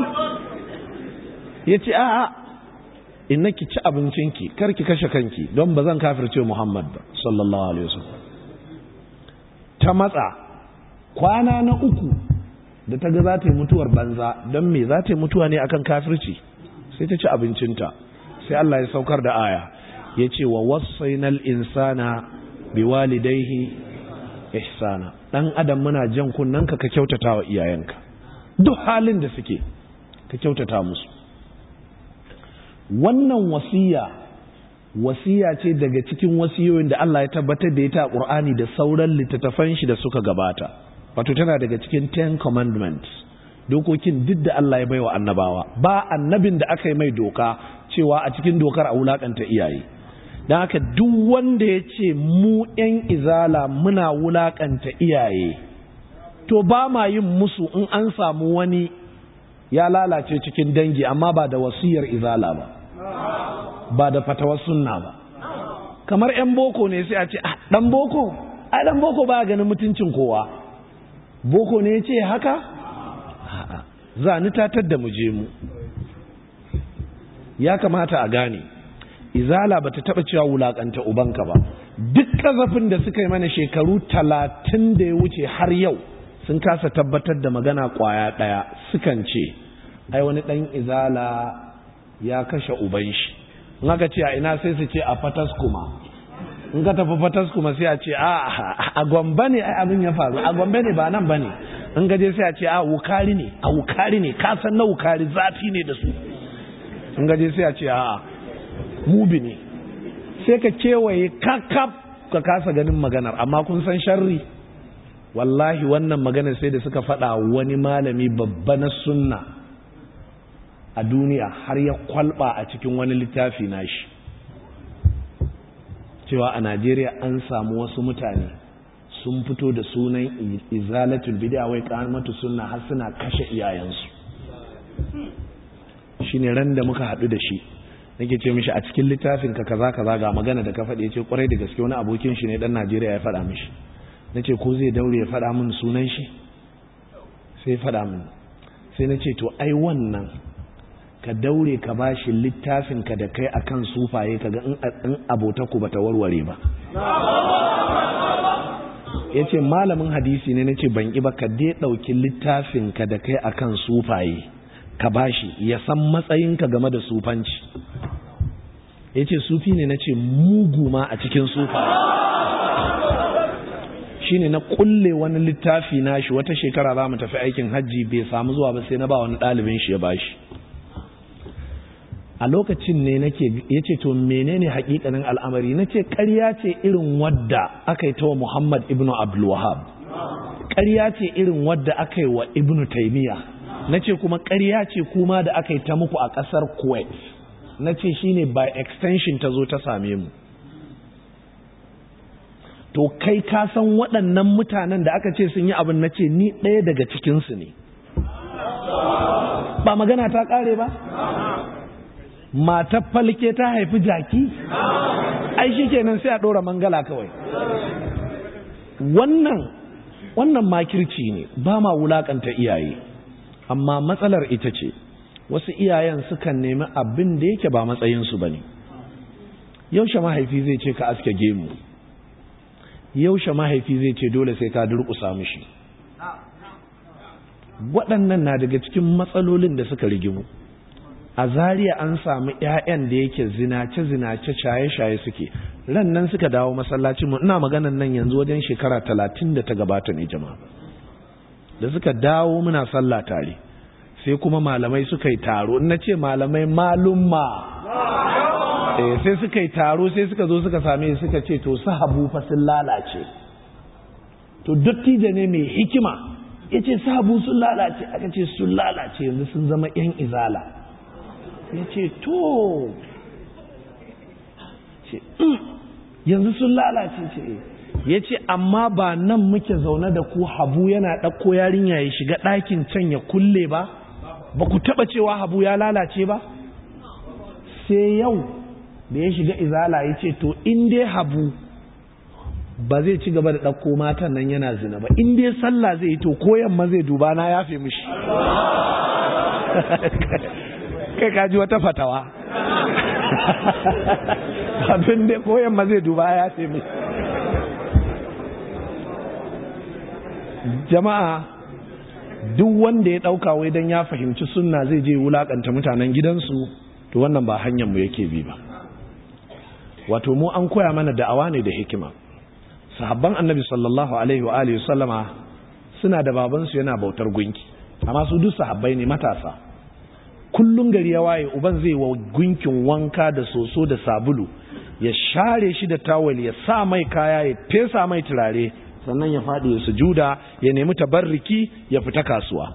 ya ce a'a in naki ci abincinki kar ki kashe kanki don ba zan kafirce muhammad ba sallallahu alaihi wasallam ta matsa kwana na uku da ta ga za ta yi mutuwar banza don me za ta yi mutuwa ne akan kafirci sai ta ci abincinta sai Allah ya saukar da aya ya ce wa wasainal insana biwalidaihi ihsana dan adam muna jan kunnanka ka kyautata wa iyayenka duk halin da suke ka kyautata musu wannan wasiya wasiya ce daga cikin wasiyoyin da Allah ya tabbatar da ita a Qur'ani da sauran littattafan shi da suka gabata wato tana daga cikin ten commandments dokokin duk da Allah ya baiwa annabawa ba annabin da aka yi mai doka cewa a cikin dokar a wulakanta iyaye don haka duk wanda ya ce mu 'yan izala muna wulakanta iyaye to ba ma yin musu in an samu wani ya lalace cikin dangi amma ba da wasiyar izala ba ba da fatawar sunna ba kamar 'yan boko ne sai a ce ah dan boko a dan boko ba ganin mutuncin kowa boko ne ya ce haka za ni tatar da mu je mu ya kamata a gane izala bata taba cewa wulakanta ubanka ba duk kazafin da suka yi mana shekaru talatin da ya wuce har yau sun kasa tabbatar da magana kwaya daya sukan ce ai wani dan izala ya kashe uban shi in aka ce a ina sai su ce a fatas kuma in ka tafi fatas kuma sai a ce a a gwamba ne ai abin ya faru a gwamba ne ba nan ba ne in gaje sai a ce a wukari ne a wukari ne ka san na wukari zafi ne da su in gaje sai a ce a mubi ne sai ka kewaye kakaf ka kasa ganin maganar amma kun san sharri wallahi wannan maganar sai da suka faɗa wani malami babba na sunna a duniya har ya kwalba a cikin wani littafi nashi cewa a najeriya an samu wasu mutane sun fito da sunan izalatul bid'a wai kamatu sunna har suna kashe iyayensu shine ran da muka haɗu da shi nake ce mishi a cikin littafin ka kaza kaza ga magana da ka faɗi ya ce kwarai da gaske wani abokin shi ne dan Najeriya ya faɗa mishi nace ko zai daure ya faɗa min sunan shi sai faɗa min sai nace to ai wannan ka daure ka bashi littafin ka da kai akan sufaye kaga in abota ku bata warware ba yace malamin hadisi ne nace ban ki ba ka dai dauki littafin ka da kai akan sufaye ka bashi ya san matsayinka game da sufanci ya ce sufi ne na ce mugu ma a cikin sufa shi ne na kulle wani littafi na shi wata shekara za mu tafi aikin hajji bai samu zuwa ba sai na ba wani ɗalibin shi ya bashi a lokacin ne nake ya ce to menene hakikanin al'amari na ce ƙarya ce irin wadda aka yi ta wa muhammad ibn abdulwahab ƙarya ce irin wadda aka yi wa ibn taimiyya na ce kuma ƙarya ce kuma da aka yi ta muku a ƙasar kuwait na ce shi ne by extension ta zo ta same mu to kai ka san waɗannan mutanen da aka ce sun yi abin na ce ni ɗaya daga cikinsu ne ba magana ta ƙare ba matar falke ta haifi jaki ai shi kenan sai a ɗora mangala kawai wannan wannan makirci ne ba ma wulaƙanta iyaye amma matsalar ita ce wasu iyayen sukan nemi abin da yake ba matsayinsu ba ne yaushe mahaifi zai ce ka aske gemu yaushe mahaifi zai ce dole sai ka durƙusa mishi waɗannan na daga cikin matsalolin da suka rigimu a zariya an samu 'ya'yan da yake zinace-zinace shaye-shaye suke ran nan suka dawo masallacin mu ina maganan nan yanzu wajen shekara talatin da ta gabata ne jama'a da suka dawo muna sallah tare sai kuma malamai suka yi taro na ce malamai malumma eh sai suka yi taro sai suka zo suka same suka ce to sahabu fa sun lalace to dattijo ne mai hikima ya ce sahabu sun lalace aka ce sun lalace yanzu sun zama yan izala ya ce to yanzu sun lalace ce ya ce amma ba nan muke zaune da ku habu yana ɗauko yarinya ya shiga ɗakin can ya kulle ba ba ku taɓa cewa habu ya lalace ba sai yau da ya shiga izala ya ce to in dai habu ba zai ci gaba da ɗauko matan nan yana zina ba in dai sallah zai yi to ko yamma zai duba na yafe mishi kai kaji wata fatawa abin da ko yamma zai duba ya yafe mishi jama'a duk wanda ya ɗauka wai don ya fahimci sunna zai je wulakanta mutanen gidansu to wannan ba hanyar mu yake bi ba wato mu an koya mana da'awa ne da hikima sahabban annabi sallallahu alaihi wa alihi sallama suna da babansu yana bautar gunki amma su duk sahabbai ne matasa kullun gari ya waye uban zai wa gunkin wanka da soso da sabulu ya share shi da tawul ya sa mai kaya ya fesa mai turare sannan ya faɗi ya sujuda ya nemi tabarriki ya fita kasuwa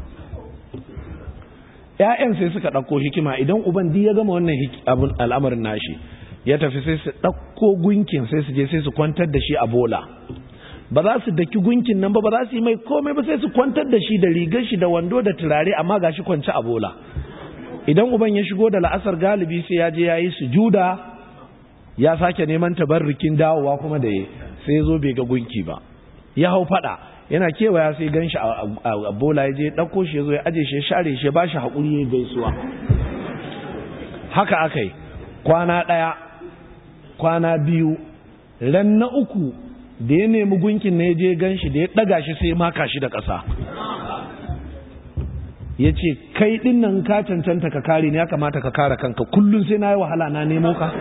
‘ya'yan sai suka ɗauko hikima idan uban duk ya gama wannan al'amarin nashi ya tafi sai su ɗauko gunkin sai su je sai su kwantar da shi a bola ba za su daki gunkin nan ba ba za su yi mai komai ba sai su kwantar da shi da rigar shi da wando da turare amma ga shi kwanci a bola idan uban ya shigo da la'asar galibi sai ya je ya yi sujuda ya sake neman tabarrikin dawowa kuma da ya sai ya zo bai ga gunki ba ya hau fada yana kewaya sai gan shi a bola ya je ɗauko shi ya zo ya aje shi ya share shi ya ba shi haƙuri ya gaisuwa haka aka yi kwana ɗaya kwana biyu ran na uku da ya nemi gunkin na ya je gan shi da ya ɗaga shi sai maka shi da ƙasa ya ce kai ɗin nan ka cancanta ka kare ne ya kamata ka kare kanka kullum sai na yi wahala na nemo ka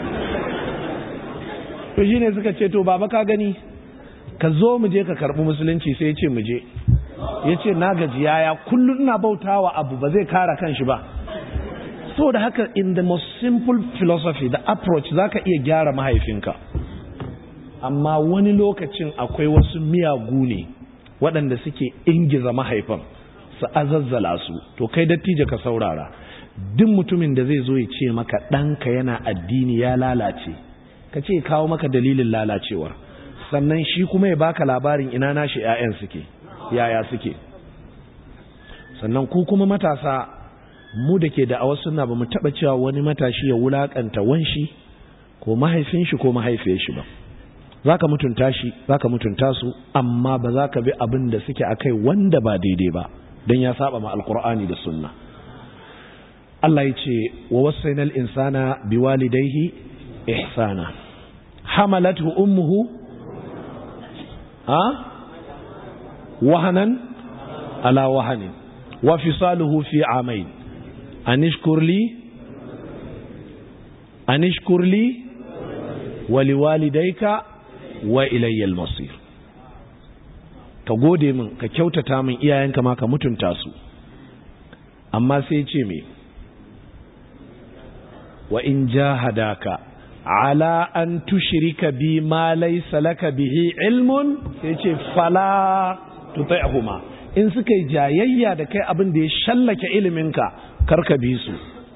to shine suka ce to baba ka gani ka zo mu je ka karɓi musulunci sai ya ce mu je ya ce na gaji yaya kullum ina bautawa abu ba zai kare kanshi ba so da haka in the most simple philosophy the approach za ka iya gyara mahaifinka amma wani lokacin akwai wasu miyagu ne waɗanda suke ingiza mahaifan su azazzala su to kai dattijo ka saurara duk mutumin da zai zo ya ce maka ɗanka yana addini ya lalace ka ce kawo maka dalilin lalacewar sannan shi kuma ya baka labarin ina nashi 'ya'yan suke yaya suke sannan ku kuma matasa mu da ke da'awar suna ba mu taɓa cewa wani matashi ya wulaƙanta wanshi ko mahaifin shi ko mahaifiyar shi ba za ka mutunta shi za ka mutunta su amma ba za ka bi abin da suke a kai wanda ba daidai ba don ya saba ma alkur'ani da sunna Allah ya ce wa wasainal insana biwalidaihi ihsana hamalathu ummuhu ha wahanan ala wahanin wa fisaluhu fi amain anishkur li anishkur li wa liwalidayka wa ilayya al-masir ka gode min ka kyautata min iyayenka ma ka mutunta su amma sai ce me wa in jahadaka ala an tushrika bi ma laysa laka bihi ilmun sai ce fala tuti'huma in suka yi jayayya da kai abin da ya shallake iliminka karka bi su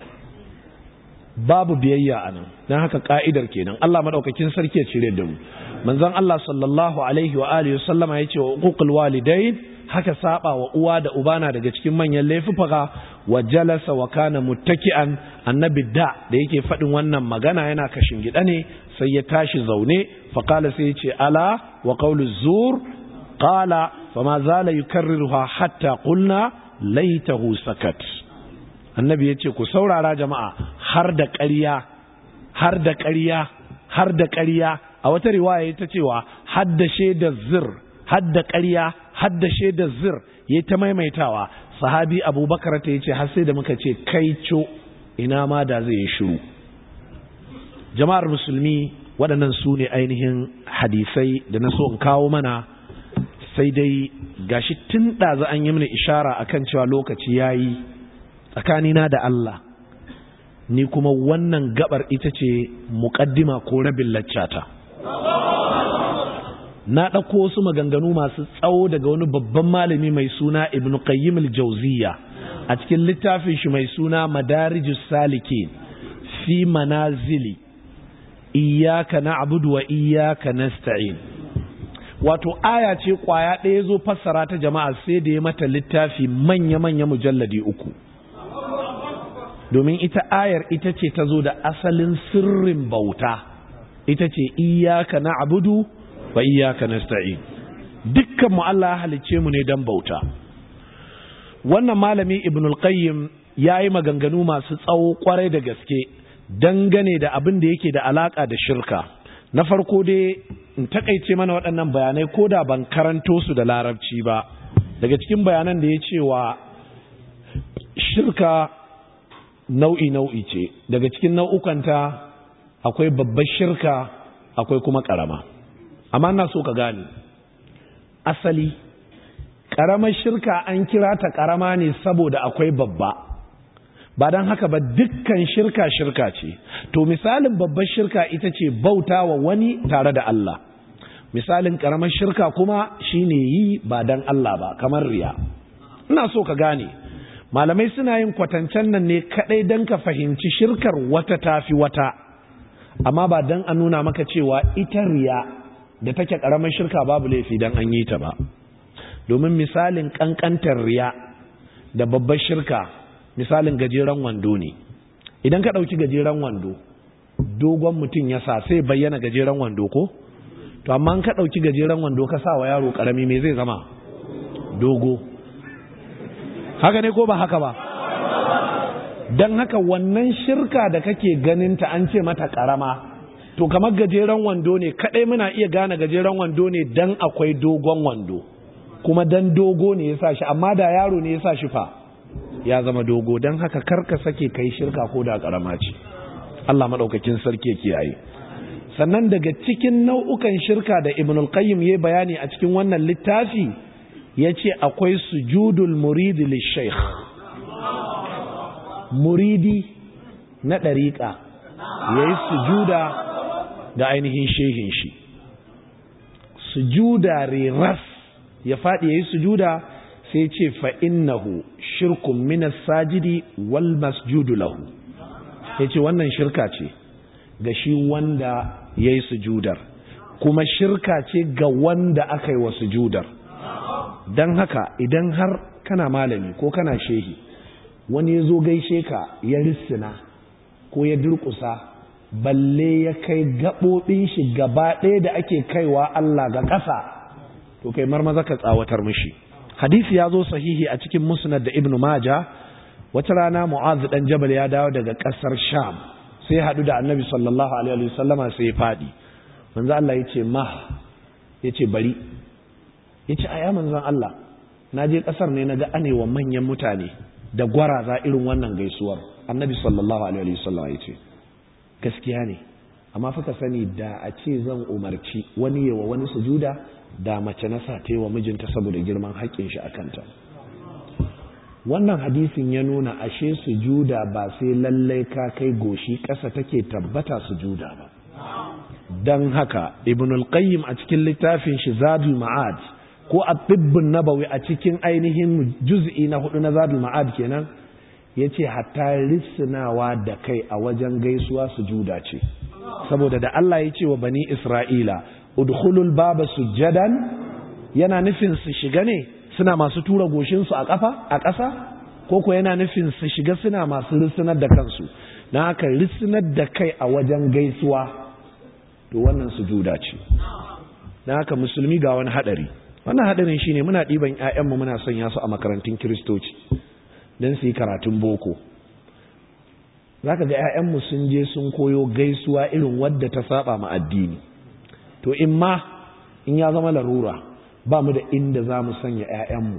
babu biyayya a nan don haka ka'idar kenan Allah maɗaukakin sarki ya cire da mu manzon Allah sallallahu alaihi wa alihi sallama ya ce wa uququl walidain haka saba wa uwa da uba na daga cikin manyan laifuka wa jalasa wa kana muttaki'an annabi da da yake faɗin wannan magana yana kashin gida ne sai ya tashi zaune fa qala sai ya ce ala wa qawlu zur qala fama zala yukarriruha hatta qulna laitahu sakat annabi ya ce ku saurara jama'a har da ƙarya har da ƙarya har da ƙarya a wata riwaya ta cewa har da shaidar zir har da ƙarya har da shaidar zir ya ta maimaitawa sahabi abubakar ta ce har sai da muka ce kai co ina ma da zai yi shiru jama'ar musulmi waɗannan su ne ainihin hadisai da na so in kawo mana sai dai gashi tun ɗazu an yi mini ishara akan cewa lokaci ya yi tsakanina da Allah ni kuma wannan gabar ita ce muƙaddima ko rabin laccata na ɗauko wasu maganganu masu tsawo daga wani babban malami mai suna ibn qayyim al-jawziya a cikin littafin shi mai suna madarijus salikin fi manazili iyyaka na'budu wa iyyaka nasta'in wato aya ce kwaya ɗaya zo fassara ta jama'a sai da ya mata littafi manya-manya mujalladi uku domin ita ayar ita ce ta zo da asalin sirrin bauta ita ce iyyaka na'budu wa iyyaka nasta'in dukkan mu Allah ya halicce mu ne dan bauta wannan malami ibnul qayyim yayi maganganu masu tsawo kwarai da gaske dangane da abin da yake da alaka da shirka na farko dai in takaice mana waɗannan bayanai ko da ban karanto su da larabci ba daga cikin bayanan da ya cewa shirka nau'i nau'i ce daga cikin nau'ukanta akwai babbar shirka akwai kuma ƙarama amma na so ka gane asali ƙaramar shirka an kira ta ƙarama ne saboda akwai babba ba don haka ba dukkan shirka shirka ce to misalin babbar shirka ita ce bauta wa wani tare da Allah misalin ƙaramar shirka kuma shine yi ba don Allah ba kamar riya ina so ka gane malamai suna yin kwatancen nan ne kaɗai don ka fahimci shirkar wata tafi wata amma ba don a nuna maka cewa ita riya da take ƙaramar shirka babu laifi don an yi ta ba domin misalin ƙanƙantar riya da babbar shirka misalin gajeren wando ne idan ka ɗauki gajeren wando dogon mutum ya sa sai bayyana gajeren wando ko to amma ka ɗauki gajeren wando ka sa wa yaro ƙarami me zai zama dogo haka ne ko ba haka ba don haka wannan shirka da kake ganinta an ce mata ƙarama to kamar gajeren wando ne kadai muna iya gane gajeren wando ne dan akwai dogon wando kuma dan dogo ne ya sa shi amma da yaro ne ya sa shi fa ya zama dogo don haka karka sake kai shirka ko da karama ce Allah madaukakin sarki yake yayi sannan daga cikin nau'ukan shirka da Ibn al-Qayyim yayi bayani a cikin wannan littafi yace akwai sujudul murid lishaykh muridi na dariqa yayi sujuda ga ainihin shehin shi sujuda riras ya faɗi ya yi sujuda sai ce fa'innahu shirkun minas sajidi wal masjudu lahu ya ce wannan shirka ce ga shi wanda ya yi sujudar kuma shirka ce ga wanda aka yi wa sujudar don haka idan har kana malami ko kana shehi wani ya zo gaishe ka ya rissina ko ya durƙusa balle ya kai gaɓoɓin shi gaba ɗaya da ake kaiwa Allah ga ƙasa to kai marmaza ka tsawatar mishi hadisi ya zo sahihi a cikin musnad da ibnu maja wata rana mu'az dan jabal ya dawo daga ƙasar sham sai haɗu da annabi sallallahu alaihi wasallama sai ya faɗi manzo Allah yace ma yace bari yace aya manzon Allah na je ƙasar ne naga anewa manyan mutane da gwaraza irin wannan gaisuwar annabi sallallahu alaihi wasallama yace gaskiya ne amma fa ka sani da a ce zan umarci wani yawa wani sujuda da mace na sa wa mijinta saboda girman haƙƙin shi a kanta wannan hadisin ya nuna ashe sujuda ba sai lallai ka kai goshi ƙasa take tabbata sujuda ba don haka ibnul qayyim a cikin littafin shi zadul ma'ad ko a tibbin nabawi a cikin ainihin juz'i na hudu na zadul ma'ad kenan ya ce hatta risinawa da kai a wajen gaisuwa sujuda ce saboda da Allah ya ce wa bani isra'ila udkhulul baba sujjadan yana nufin su shiga ne suna masu tura goshinsu a ƙafa a ƙasa ko ko yana nufin su shiga suna masu risinar da kansu na haka risinar da kai a wajen gaisuwa to wannan sujuda ce na haka musulmi ga wani hadari wannan hadarin shine muna ɗiban ƴaƴanmu muna sanya su a makarantun kiristoci don su yi karatun boko zaka ga ƴaƴanmu sun je sun koyo gaisuwa irin wadda ta saba ma addini to in ma in ya zama larura ba mu da inda za mu sanya 'ya'yanmu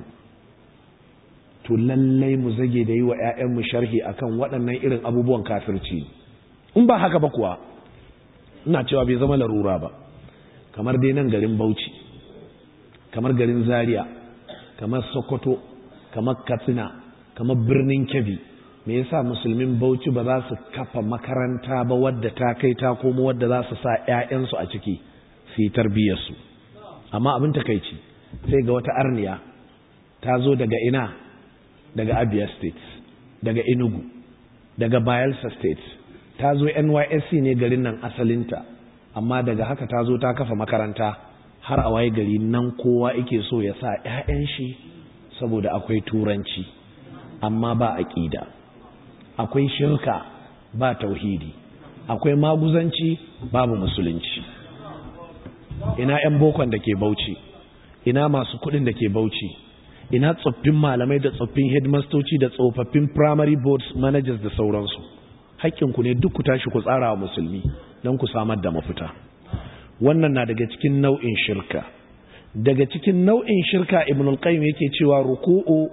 to lallai mu zage da yi wa 'ya'yanmu sharhi akan waɗannan irin abubuwan kafirci in ba haka ba kuwa ina cewa bai zama larura ba kamar dai nan garin bauchi kamar garin zaria kamar sokoto kamar katsina kamar birnin kebbi me yasa musulmin bauchi ba za su kafa makaranta ba wadda ta kai ta komo wadda za su sa 'ya'yansu a ciki su yi tarbiyyarsu amma abin takaici sai ga wata arniya ta zo daga ina daga abia state daga enugu daga bayelsa state ta zo nysc ne garin nan asalinta amma daga haka ta zo ta kafa makaranta har a waye gari nan kowa yake so ya sa 'ya'yan shi saboda akwai turanci amma ba aƙida akwai shirka ba tauhidi akwai maguzanci babu musulunci ina 'yan bokon da ke bauchi ina masu kudin da ke bauchi ina tsoffin malamai da tsoffin headmastoci da tsofaffin primary boards managers da sauransu hakkinku ne duk ku tashi ku tsara wa musulmi don ku samar da mafita wannan na daga cikin nau'in shirka daga cikin nau'in shirka ibn al-qayyim yake cewa ruku'u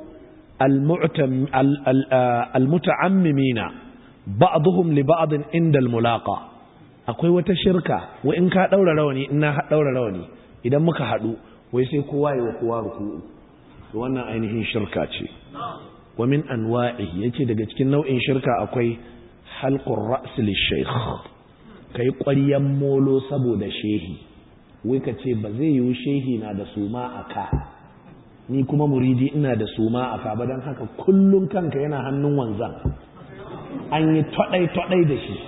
al-muta'ammimina ba'dhum li ba'd inda al-mulaqa akwai wata shirka wa in ka daura rawani in na daura rawani idan muka hadu wai sai kowa yi wa kowa ruku'u wannan ainihin shirka ce wa min anwa'i yace daga cikin nau'in shirka akwai halqur ra's lish-shaykh kai ƙwaryan molo saboda shehi wai ka ce ba zai yiwu shehi na da suma a ka ni kuma muridi ina da suma a ka ba don haka kullum kanka yana hannun wanzan an yi twadai-twadai da shi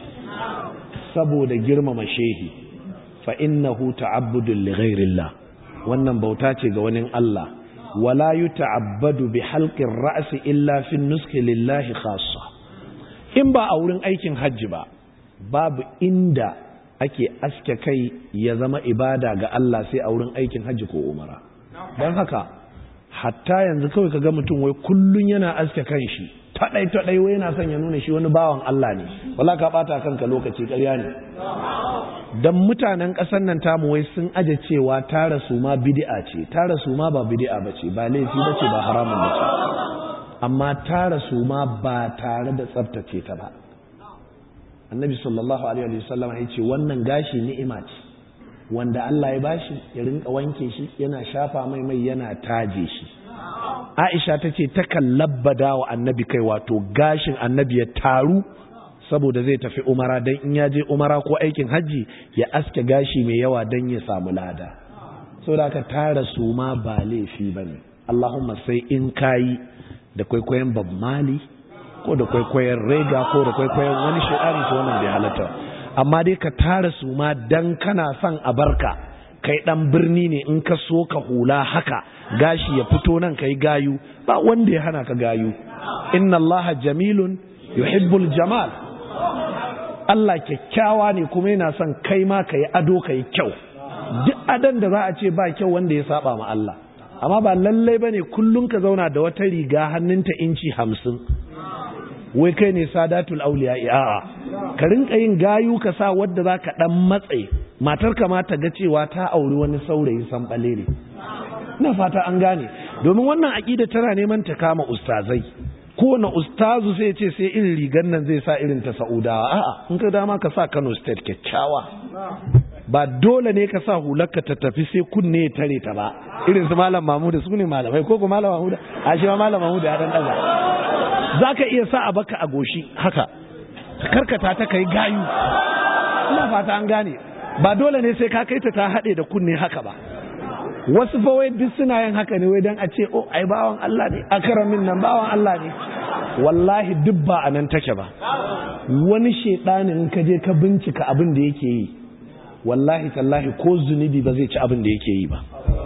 saboda girmama shehi fa innahu ta'abbudun li ghairillah wannan bauta ce ga wani Allah wala yuta'abbadu bi halqir ra'si illa fi nuski lillahi khassa in ba a wurin aikin hajji ba babu inda ake aske kai ya zama ibada ga Allah sai a wurin aikin hajji ko umara don haka hatta yanzu kawai ka ga mutum wai kullun yana aske kan shi taɗai taɗai wai yana son ya nuna shi wani bawan Allah ne wala ka ɓata kanka lokaci ƙarya ne don mutanen ƙasar nan tamu wai sun aje cewa tara su ma bid'a ce tara su ma ba bid'a ba ce ba laifi ba ce ba haramun ba ce amma tara su ma ba tare da tsaftace ta ba annabi sallallahu alaihi wasallam ya ce wannan gashi ni'ima ce wanda Allah ya bashi ya rinka wanke shi yana shafa mai mai yana taje shi Aisha ta ce takan labbada wa annabi kai wato gashin annabi ya taru saboda zai tafi umara don in ya je umara ko aikin hajji ya aske gashi mai yawa don ya samu lada saboda ka tara su ma ba laifi ba ne Allahumma sai in kayi da kwaikwayon Bob Mali ko da kwaikwayon Rega ko da kwaikwayon wani shi'ari to wannan bai halatta amma dai ka tara su ma dan kana son a barka kai dan birni ne in ka so ka hula haka gashi ya fito nan kai gayu ba wanda ya hana ka gayu inna allaha jamilun yuhibbul jamal Allah kyakkyawa ne kuma yana son kai ma ka yi ado ka yi kyau duk adan da za a ce ba kyau wanda ya saba ma Allah amma ba lallai bane kullum ka zauna da wata riga hannunta inci hamsin wai kai ne sadatul auliya a'a ka rinka yin gayu ka sa wadda za ka dan matse matar ka ma ta ga cewa ta auri wani saurayi san balere ina fata an gane domin wannan aqida tana neman ta kama ustazai kowane ustazu sai ce sai irin rigan nan zai sa irin ta sa'udawa a'a in ka dama ka sa Kano state kyakkyawa ba dole ne ka sa hularka ta tafi sai kunne ya tare ta ba irin su malam Mahmud su ne malamai ko ko malam Mahmud a shi ma malam Mahmud ya dan daga zaka iya sa a baka a goshi haka karkata ta kai gayu ina fata an gane ba dole ne sai ka kai ta ta hade da kunne haka ba wasu fa wai duk suna yin haka ne wai dan a ce oh ai bawan Allah ne akaramin nan bawan Allah ne wallahi duk ba a nan take ba wani shedanin in ka je ka bincika abin da yake yi wallahi tallahi ko zunubi ba zai ci abin da yake yi ba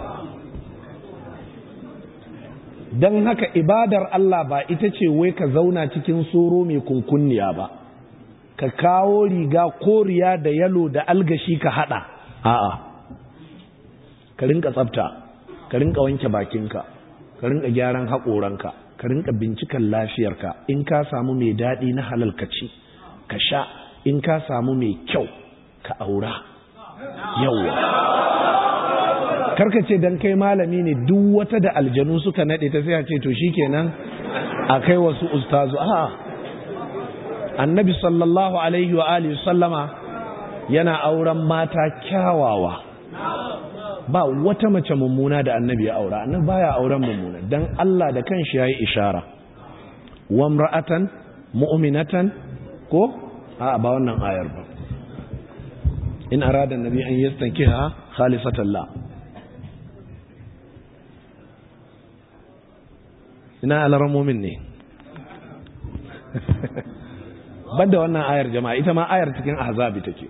don haka ibadar Allah ba ita ce wai ka zauna cikin soro mai kunkunniya ba ka kawo riga koriya da yalo da algashi ka hada a'a ka rinka tsafta ka rinka wanke bakinka ka rinka gyaran haƙoranka ka rinka binciken lafiyarka in ka samu mai daɗi na halal ka ci ka sha in ka samu mai kyau ka aura yawwa karka ce dan kai malami ne duk wata da aljanu suka nade ta sai a ce to shikenan a kai wasu ustazu a annabi sallallahu alaihi wa alihi sallama yana auren mata kyawawa ba wata mace mummuna da annabi ya aura annabi baya auren mummuna dan Allah da kanshi yayi ishara wa imra'atan mu'minatan ko a ba wannan ayar ba in arada annabi an yastankiha khalifatan la ina alarmomin ne banda wannan ayar jama'a ita ma ayar cikin ahzabi take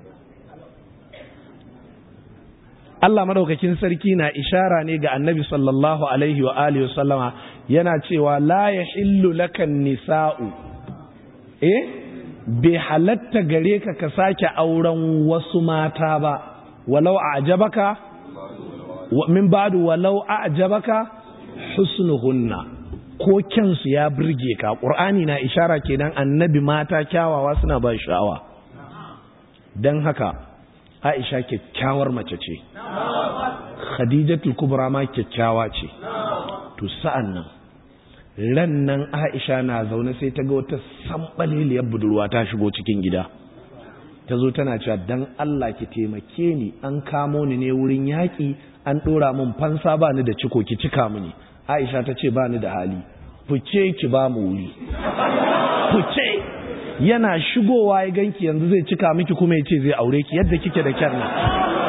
Allah madaukakin sarki na ishara ne ga annabi sallallahu alaihi wa alihi sallama yana cewa la yahillu lakan nisa'u eh bai halatta gare ka ka sake auren wasu mata ba walau a'jabaka min ba'du walau a'jabaka husnuhunna ko kyansu ya burge ka qur'ani na ishara kenan annabi mata kyawawa suna ba sha'awa dan haka Aisha kyakkyawar mace ce Khadijatul Kubra ma kyakkyawa ce to sa'an nan ran nan Aisha na zaune sai ta ga wata sambaliliyar budurwa ta shigo cikin gida ta zo tana cewa dan Allah ki taimake ni an kamo ni ne wurin yaƙi an ɗora min fansa ba ni da ciko ki cika mini Aisha ta ce ba ni da hali fice ki ba mu wuri fice yana shigowa ya ganki yanzu zai cika miki kuma ya ce zai aure ki yadda kike da kyar nan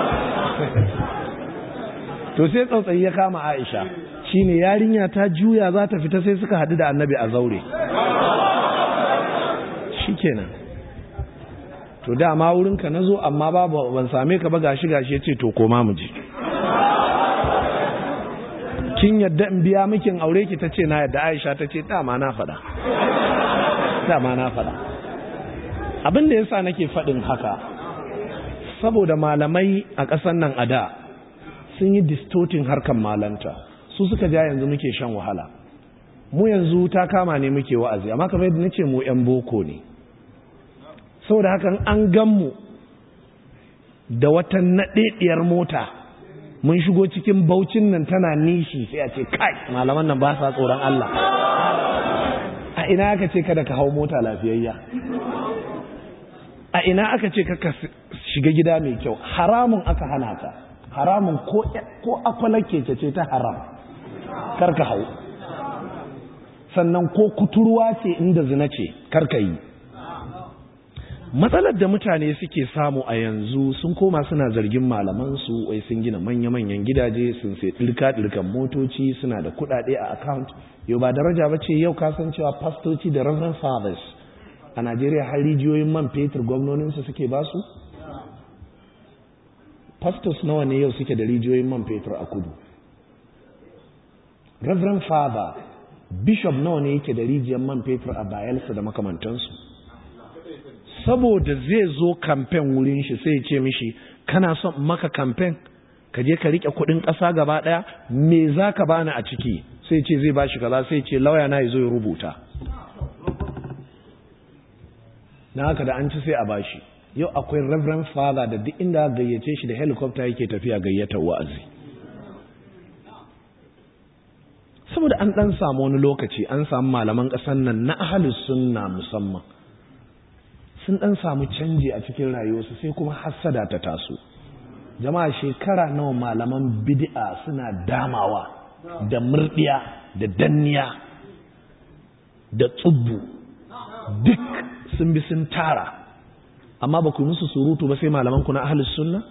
to sai tsautsayi ya kama Aisha shine yarinya ta juya za ta fita sai suka hadu da Annabi a zaure shikenan to dama wurinka nazo amma babu ban same ka ba gashi gashi yace to koma mu je kin yadda in biya mikin aure ki tace na yadda Aisha tace dama na faɗa dama na faɗa abin da yasa nake faɗin haka saboda malamai a ƙasar nan a da sun yi distorting harkan malanta su suka ja yanzu muke shan wahala mu yanzu ta kama ne muke wa'azi amma kamar yadda nace mu yan boko ne saboda hakan an gan mu da wata naɗeɗiyar mota mun shigo cikin baucin nan tana nishi sai a ce kai malaman nan ba sa tsoron Allah a ina aka ce kada ka hau mota lafiyayya a ina aka ce ka shiga gida mai kyau haramun aka hana ta haramun ko ko akwalar keke ce ta haram kar ka hau sannan ko kuturwa ce inda zina ce kar ka yi matsalar da mutane suke samu a yanzu sun koma suna zargin malamansu wai sun gina manya-manyan gidaje sun sai ɗirka-ɗirkan motoci suna da kuɗaɗe a account yau ba daraja ba ce yau kasancewa fastoci da reverend fathers a najeriya har rijiyoyin man fetur gwamnoninsu suke ba su pastors nawa ne yau suke da rijiyoyin man fetur a kudu reverend father bishop nawa ne yake da rijiyar man fetur a bayelsa da makamantansu saboda zai zo kamfen wurin shi sai ce mishi kana son maka kamfen ka je ka rike kudin ƙasa gaba ɗaya me za ka bani a ciki sai ce zai bashi kaza sai ce lauya na zo ya rubuta na haka da an ci sai a bashi yau akwai reverend father da duk inda gayyace shi da helicopter yake tafiya gayyatar wa'azi saboda an dan samu wani lokaci an samu malaman ƙasar nan na ahalus sunna musamman sun dan samu canji a cikin rayuwarsu sai kuma hassada ta taso jama'a shekara nawa malaman bid'a suna damawa da murdiya da danniya da tsubbu duk sun bi sun tara amma ba ku musu surutu ba sai malaman ku na ahlus sunna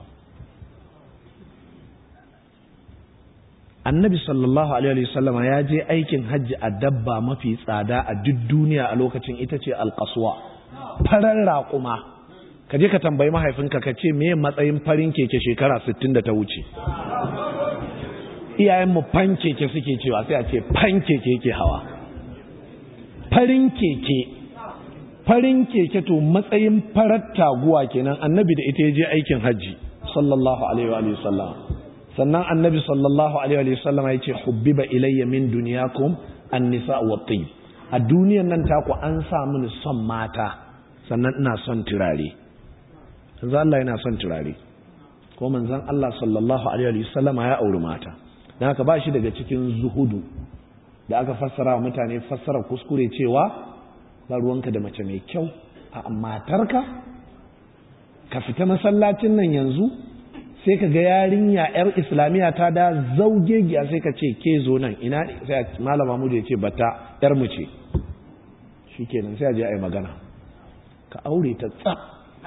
annabi sallallahu alaihi wasallama ya je aikin hajji a dabba mafi tsada a duk duniya a lokacin ita ce alkaswa farar raƙuma ka je ka tambayi mahaifinka ka ce me matsayin farin keke shekara 60 da ta wuce iyayenmu fan keke suke cewa sai a ce fan keke yake hawa farin keke farin keke to matsayin farar taguwa kenan annabi da ita ya je aikin hajji sallallahu alaihi wa sallam sannan annabi sallallahu alaihi wa sallam ya ce hubbiba ilayya min dunyakum an-nisa wa tayyib a duniyan nan taku an sa mini son mata sannan ina son turare manzo Allah yana son turare ko manzon Allah sallallahu alaihi wa sallama ya auri mata dan haka ba shi daga cikin zuhudu da aka fassara wa mutane fassara kuskure cewa ba ruwanka da mace mai kyau a matarka ka fita masallacin nan yanzu sai ka ga yarinya yar islamiyya ta da zaugegiya sai ka ce ke zo nan ina ne sai malama mu ya ce bata yar mu ce shikenan sai a je a yi magana ka aure ta tsaf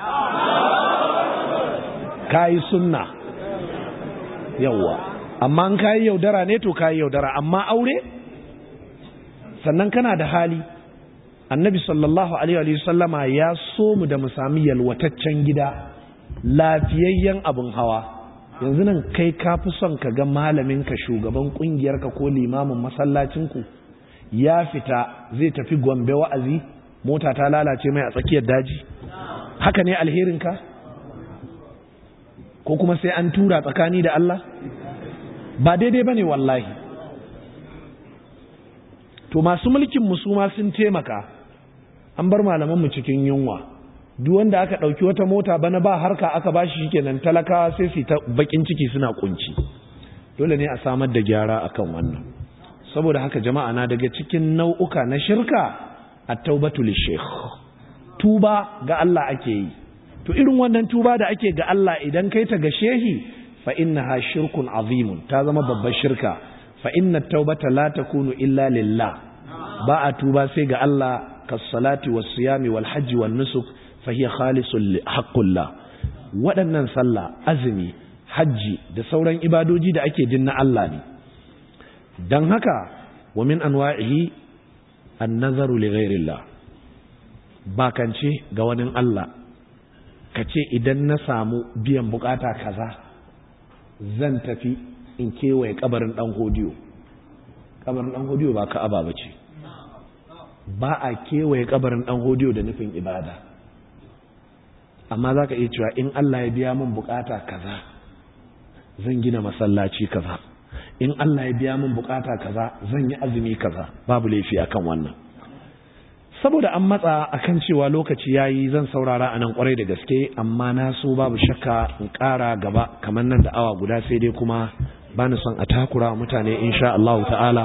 ka yi sunna yawwa amma an kayi yaudara ne to kayi yaudara amma aure sannan kana da hali annabi sallallahu alaihi wa sallama ya so mu da mu sami yalwataccen gida lafiyayyen abin hawa yanzu nan kai ka fi son ka ga malamin ka shugaban kungiyar ka ko limamin masallacin ku ya fita zai tafi gombe wa'azi mota ta lalace mai a tsakiyar daji haka ne alherin ka ko kuma sai an tura tsakani da Allah ba daidai bane wallahi to masu mulkin musuma sun taimaka an bar malamanmu cikin yunwa duk wanda aka ɗauki wata mota bana ba harka aka bashi shikenan talakawa sai su ta bakin ciki suna kunci dole ne a samar da gyara akan wannan saboda haka jama'a na daga cikin nau'uka na shirka at-taubatu lish tuba ga Allah ake yi to irin wannan tuba da ake ga Allah idan kai ta ga shehi fa innaha shirkun azimun ta zama babbar shirka fa inna taubata la takunu illa lillah ba a tuba sai ga Allah kas-salati was-siyami wal-hajji wan-nusuk fa hiya khalisun haqqullah waɗannan sallah azumi hajji da sauran ibadoji da ake dinna Allah ne dan haka wa min anwa'ihi an-nazaru li ghayrillah bakance ga wani Allah kace idan na samu biyan bukata kaza zan tafi in kewaye kabarin dan hodiyo kabarin dan hodiyo ba ka'aba bace ba a kewaye kabarin dan hodiyo da nufin ibada amma zaka iya cewa in Allah ya biya min bukata kaza zan gina masallaci kaza in Allah ya biya min bukata kaza zan yi azumi kaza babu laifi akan wannan saboda an matsa akan cewa lokaci yayi zan saurara anan kwarai da gaske amma na so babu shakka in ƙara gaba kamar nan da awa guda sai dai kuma bani son a takura mutane insha Allah ta'ala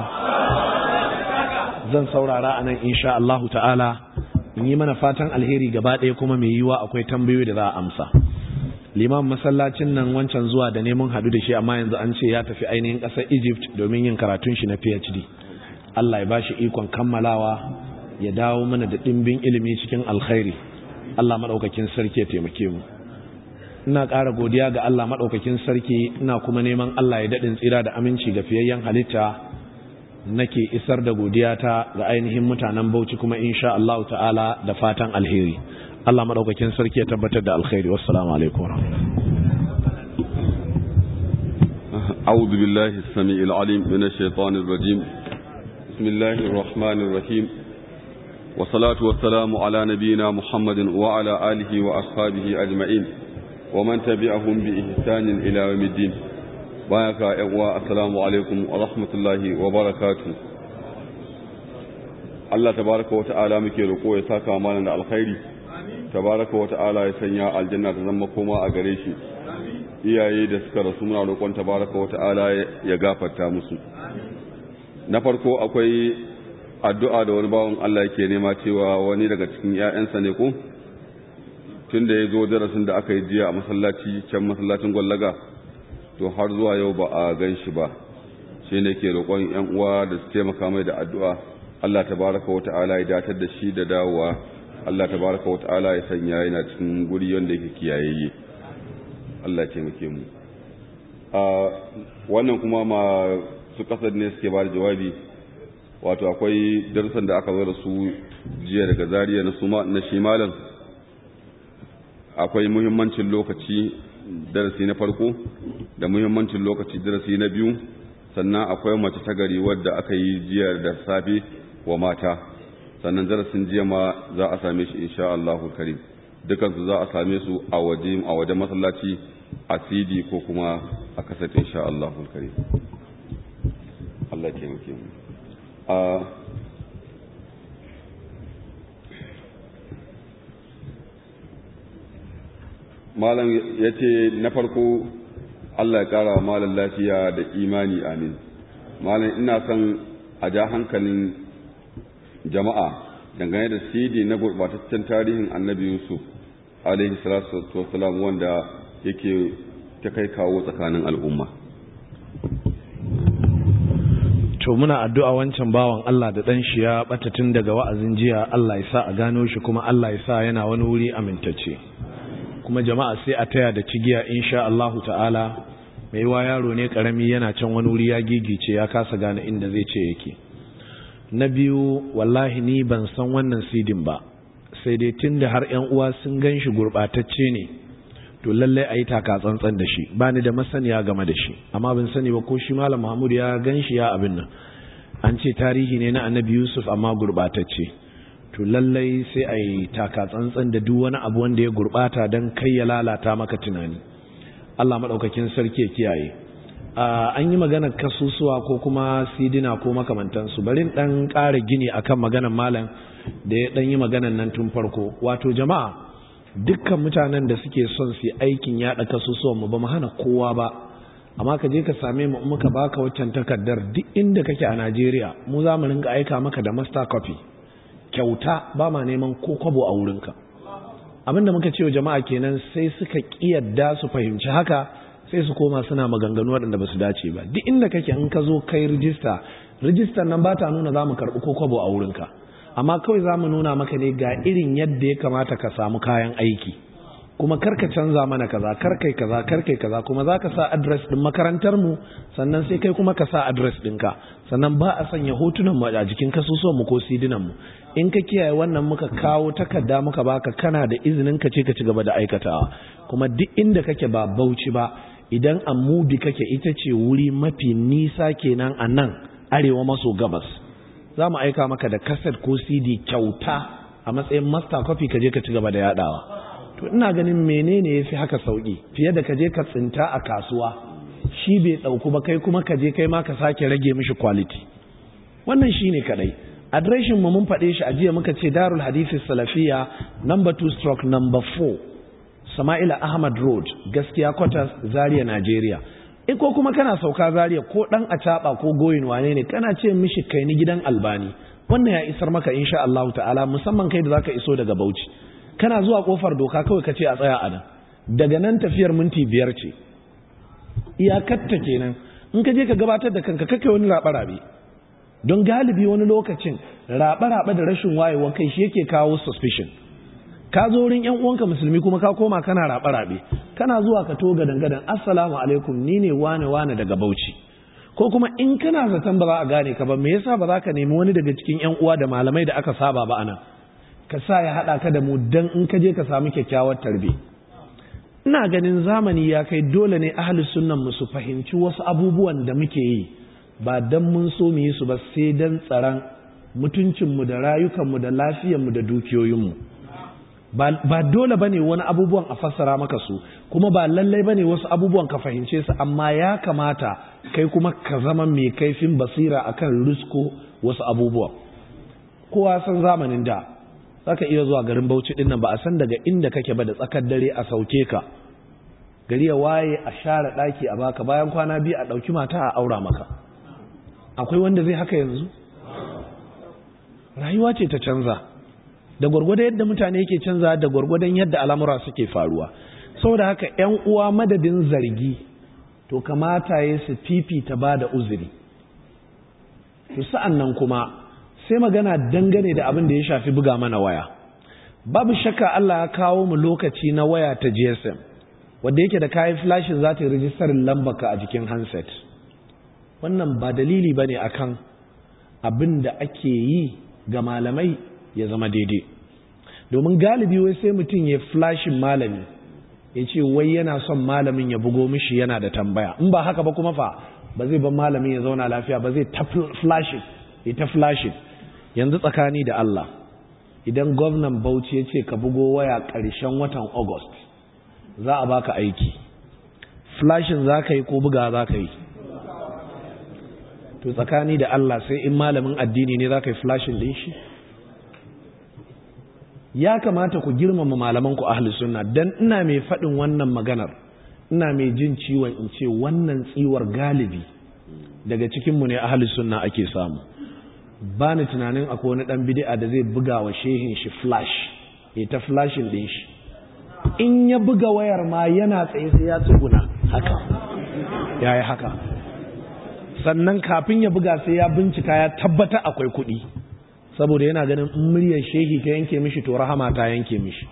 zan saurara anan insha Allah ta'ala in yi mana fatan alheri gaba ɗaya kuma mai yiwa akwai tambayoyi da za a amsa liman masallacin nan wancan zuwa da neman hadu da shi amma yanzu an ce ya tafi ainihin ƙasar Egypt domin yin karatun shi na PhD Allah ya bashi ikon kammalawa ya dawo mana da ɗimbin ilimi cikin alkhairi Allah maɗaukakin sarki ya taimake mu ina ƙara godiya ga Allah maɗaukakin sarki ina kuma neman Allah ya daɗin tsira da aminci ga fiyayyen halitta nake isar da godiya ta ga ainihin mutanen Bauchi kuma insha Allah ta'ala da fatan alheri Allah maɗaukakin sarki ya tabbatar da alkhairi wassalamu alaikum أعوذ بالله السميع العليم من الشيطان الرجيم بسم الله الرحمن الرحيم والصلاة والسلام على نبينا محمد وعلى آله وأصحابه أجمعين ومن تبعهم بإحسان إلى يوم الدين بارك الله السلام عليكم ورحمة الله وبركاته Allah tabaraka wata'ala muke roƙo ya saka mana da alkhairi tabaraka wata'ala ya sanya aljanna ta zama koma a gare shi iyaye da suka rasu muna roƙon tabaraka wata'ala ya gafarta musu na farko akwai addu'a da wani bawan Allah yake nema cewa wani daga cikin ‘ya'yansa ne ko tun da ya zo darasin da aka yi jiya a masallaci can masallacin gwallaga to har zuwa yau ba a gan shi ba shi ne ke roƙon ‘yan uwa da su taimaka mai da addu'a Allah ta baraka wa ta'ala ya datar da shi da dawowa Allah ta baraka wa ta'ala ya sanya yana cikin guri wanda yake kiyayayye Allah ya taimake mu wannan kuma ma su kasar ne suke ba da jawabi wato akwai darussan da aka zo da su jiya daga zariya na suma na shimalan akwai muhimmancin lokaci darasi na farko da muhimmancin lokaci darasi na biyu sannan akwai mace ta gari wadda aka yi jiya da safe wa mata sannan darasin jiya ma za a same shi insha Allahu karim dukansu za a same su a waje a wajen masallaci a CD ko kuma a kasat insha Allahu karim Allah ya taimake mu malam ya ce na farko Allah ya kara wa malam lafiya da imani amin malam ina son a ja hankalin jama'a dangane da cd na gurbataccen tarihin annabi yusuf alaihi salatu wasalam wanda yake ta kai kawo tsakanin al'umma to muna addu'a wancan bawan Allah da ɗan shi ya ɓata tun daga wa'azin jiya Allah ya sa a gano shi kuma Allah ya sa yana wani wuri amintacce kuma jama'a sai a taya da cigiya insha Allahu ta'ala mai wa yaro ne karami yana can wani wuri ya gigice ya kasa gane inda zai ce yake na biyu wallahi ni ban san wannan sidin ba sai dai tun da har 'yan uwa sun gan shi gurɓatacce ne to lallai a yi taka tsantsan da shi ba ni da masaniya game da shi amma ban sani ba ko shi malam mahmud ya gan shi ya abin nan an ce tarihi ne na annabi yusuf amma gurɓatacce to lallai sai a yi taka tsantsan da duk wani abu wanda ya gurɓata don kai ya lalata maka tunani allah maɗaukakin sarki ya kiyaye an yi maganar kasusuwa ko kuma sidina ko makamantansu bari ɗan ƙara gini akan maganar malam da ya ɗan yi maganar nan tun farko wato jama'a dukkan mutanen da suke son su aikin yaɗa kasusuwan mu ba mu hana kowa ba amma ka je ka same mu muka baka waccan takardar duk inda kake a Najeriya mu za mu rinka aika maka da master copy kyauta ba ma neman ko kwabo a wurinka abinda muka ce wa jama'a kenan sai suka kiyarda su fahimci haka sai su koma suna maganganu waɗanda ba su dace ba duk inda kake in ka zo kai rijista rijistar nan ba ta nuna za mu karɓi ko kwabo a wurinka amma kawai za mu nuna maka ne ga irin yadda ya kamata ka samu kayan aiki kuma karka canza mana kaza karkai kaza karkai kaza kuma za ka sa adres ɗin makarantar mu sannan sai kai kuma ka sa adres ɗinka sannan ba a sanya hotunan mu a jikin kasusuwan mu ko sidinan mu in ka kiyaye wannan muka kawo takarda muka baka kana da izinin ka ce ka ci gaba da aikatawa kuma duk inda kake ba bauchi ba idan a mubi kake ita ce wuri mafi nisa kenan a nan arewa maso gabas za mu aika maka da kaset ko cd kyauta a matsayin master copy ka je ka ci gaba da yadawa to ina ganin menene ya fi haka sauki fiye da ka je ka tsinta a kasuwa shi bai ɗauku ba kai kuma ka je kai ma ka sake rage mishi quality wannan shi ne kaɗai adireshin mu mun faɗe shi a jiya muka ce darul hadisi salafiya number 2 stroke number 4 sama'ila ahmad road gaskiya quarters zaria nigeria in ko kuma kana sauka zaria ko dan acaba ko goyin wane ne kana ce mishi kai ni gidan albani wannan ya isar maka insha Allah ta'ala musamman kai da zaka iso daga Bauchi kana zuwa kofar doka kawai ka ce a tsaya a nan daga nan tafiyar minti biyar ce iyakatta kenan in ka je ka gabatar da kanka kake wani rabe-rabe don galibi wani lokacin rabe-rabe da rashin wayewa kai shi yake kawo suspicion ka zo wurin yan uwanka musulmi kuma ka koma kana rabe-rabe kana zuwa ka to gadan-gadan assalamu alaikum ni ne wane wane daga Bauchi ko kuma in kana zaton ba za a gane ka ba me yasa ba za ka nemi wani daga cikin yan uwa da malamai da aka saba ba anan ka sa ya hada ka da mu dan in ka je ka samu kyakkyawar tarbe ina ganin zamani ya kai dole ne ahli sunnan mu su fahimci wasu abubuwan da muke yi ba dan mun so mu yi su ba sai dan tsaron mutuncin mu da rayukan mu da lafiyar mu da dukiyoyin mu ba dole bane wani abubuwan a fassara maka su kuma ba lallai bane wasu abubuwan ka fahimce su amma ya kamata kai kuma ka zama mai kaifin basira akan risko wasu abubuwan kowa san zamanin da zaka iya zuwa garin Bauchi din nan ba a san daga inda kake ba da tsakar dare a sauke ka gari ya waye a share daki a baka bayan kwana biyu a dauki mata a aura maka akwai wanda zai haka yanzu rayuwa ce ta canza da gwargwadon yadda mutane yake canza da gwargwadon yadda al'amura suke faruwa saboda haka ƴan uwa madadin zargi to kamata ya su fifita ba da uzuri to sa'an nan kuma sai magana dangane da abin da ya shafi buga mana waya babu shakka Allah ya kawo mu lokaci na waya ta GSM wanda yake da kayan flashin za ta yi rijistarin lambaka a jikin handset wannan ba dalili ba ne akan abin da ake yi ga malamai ya zama daidai domin galibi wai sai mutum ya flashin malami ya ce wai yana son malamin ya bugo mishi yana da tambaya in ba haka ba kuma fa ba zai ban malamin ya zauna lafiya ba zai ta flashin ya ta flashin yanzu tsakani da Allah idan gwamnan Bauchi ya ce ka bugo waya ƙarshen watan August za a baka aiki flashin za ka yi ko buga za ka yi to tsakani da Allah sai in malamin addini ne za ka yi flashin din shi ya kamata ku girmama malaman ku ahli sunna dan ina mai faɗin wannan maganar ina mai jin ciwon in ce wannan tsiwar galibi daga cikinmu ne ahli sunna ake samu ba ni tunanin akwai wani ɗan bid'a da zai buga wa shehin shi flash ya ta flashin ɗin shi in ya buga wayar ma yana tsaye sai ya tsuguna haka ya yi haka sannan kafin ya buga sai ya bincika ya tabbata akwai kuɗi saboda yana ganin muryar shehi ta yanke mishi to rahama ta yanke mishi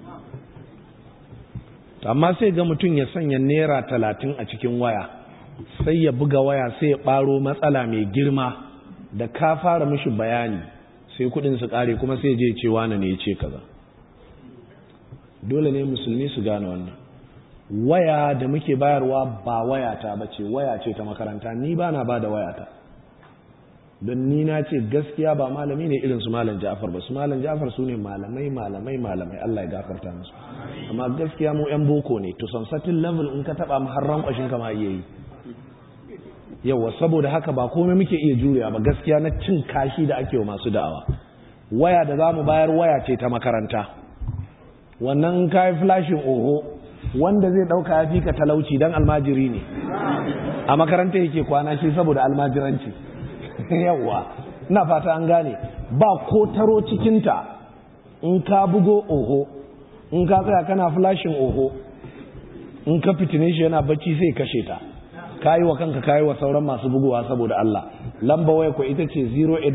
amma sai ga mutum ya sanya naira talatin a cikin waya sai ya buga waya sai ya ɓaro matsala mai girma da ka fara mishi bayani sai kuɗin su ƙare kuma sai je ce wane ne ya ce kaza dole ne musulmi su gane wannan waya da muke bayarwa ba wayata ba ce waya ce ta makaranta ni ba na ba da wayata don ni na ce gaskiya ba malami ne irin su malam ja'far ba su malam ja'far su ne malamai malamai malamai Allah ya gafarta musu amma gaskiya mu yan boko ne to some certain level in ka taba har rankwashin kama iya yi yawa saboda haka ba komai muke iya jurewa ba gaskiya na cin kashi da ake wa masu da'awa waya da za mu bayar waya ce ta makaranta wannan in kayi flashin oho wanda zai dauka ya fi ka talauci dan almajiri ne a makaranta yake kwana shi saboda almajiranci yawa ina fata an gane ba ko taro cikinta in ka bugo oho in ka tsaya kana flashin oho in ka fitine shi yana bacci sai kashe ta kayi wa kanka kayi wa sauran masu bugowa saboda Allah lamba waya ko ita ce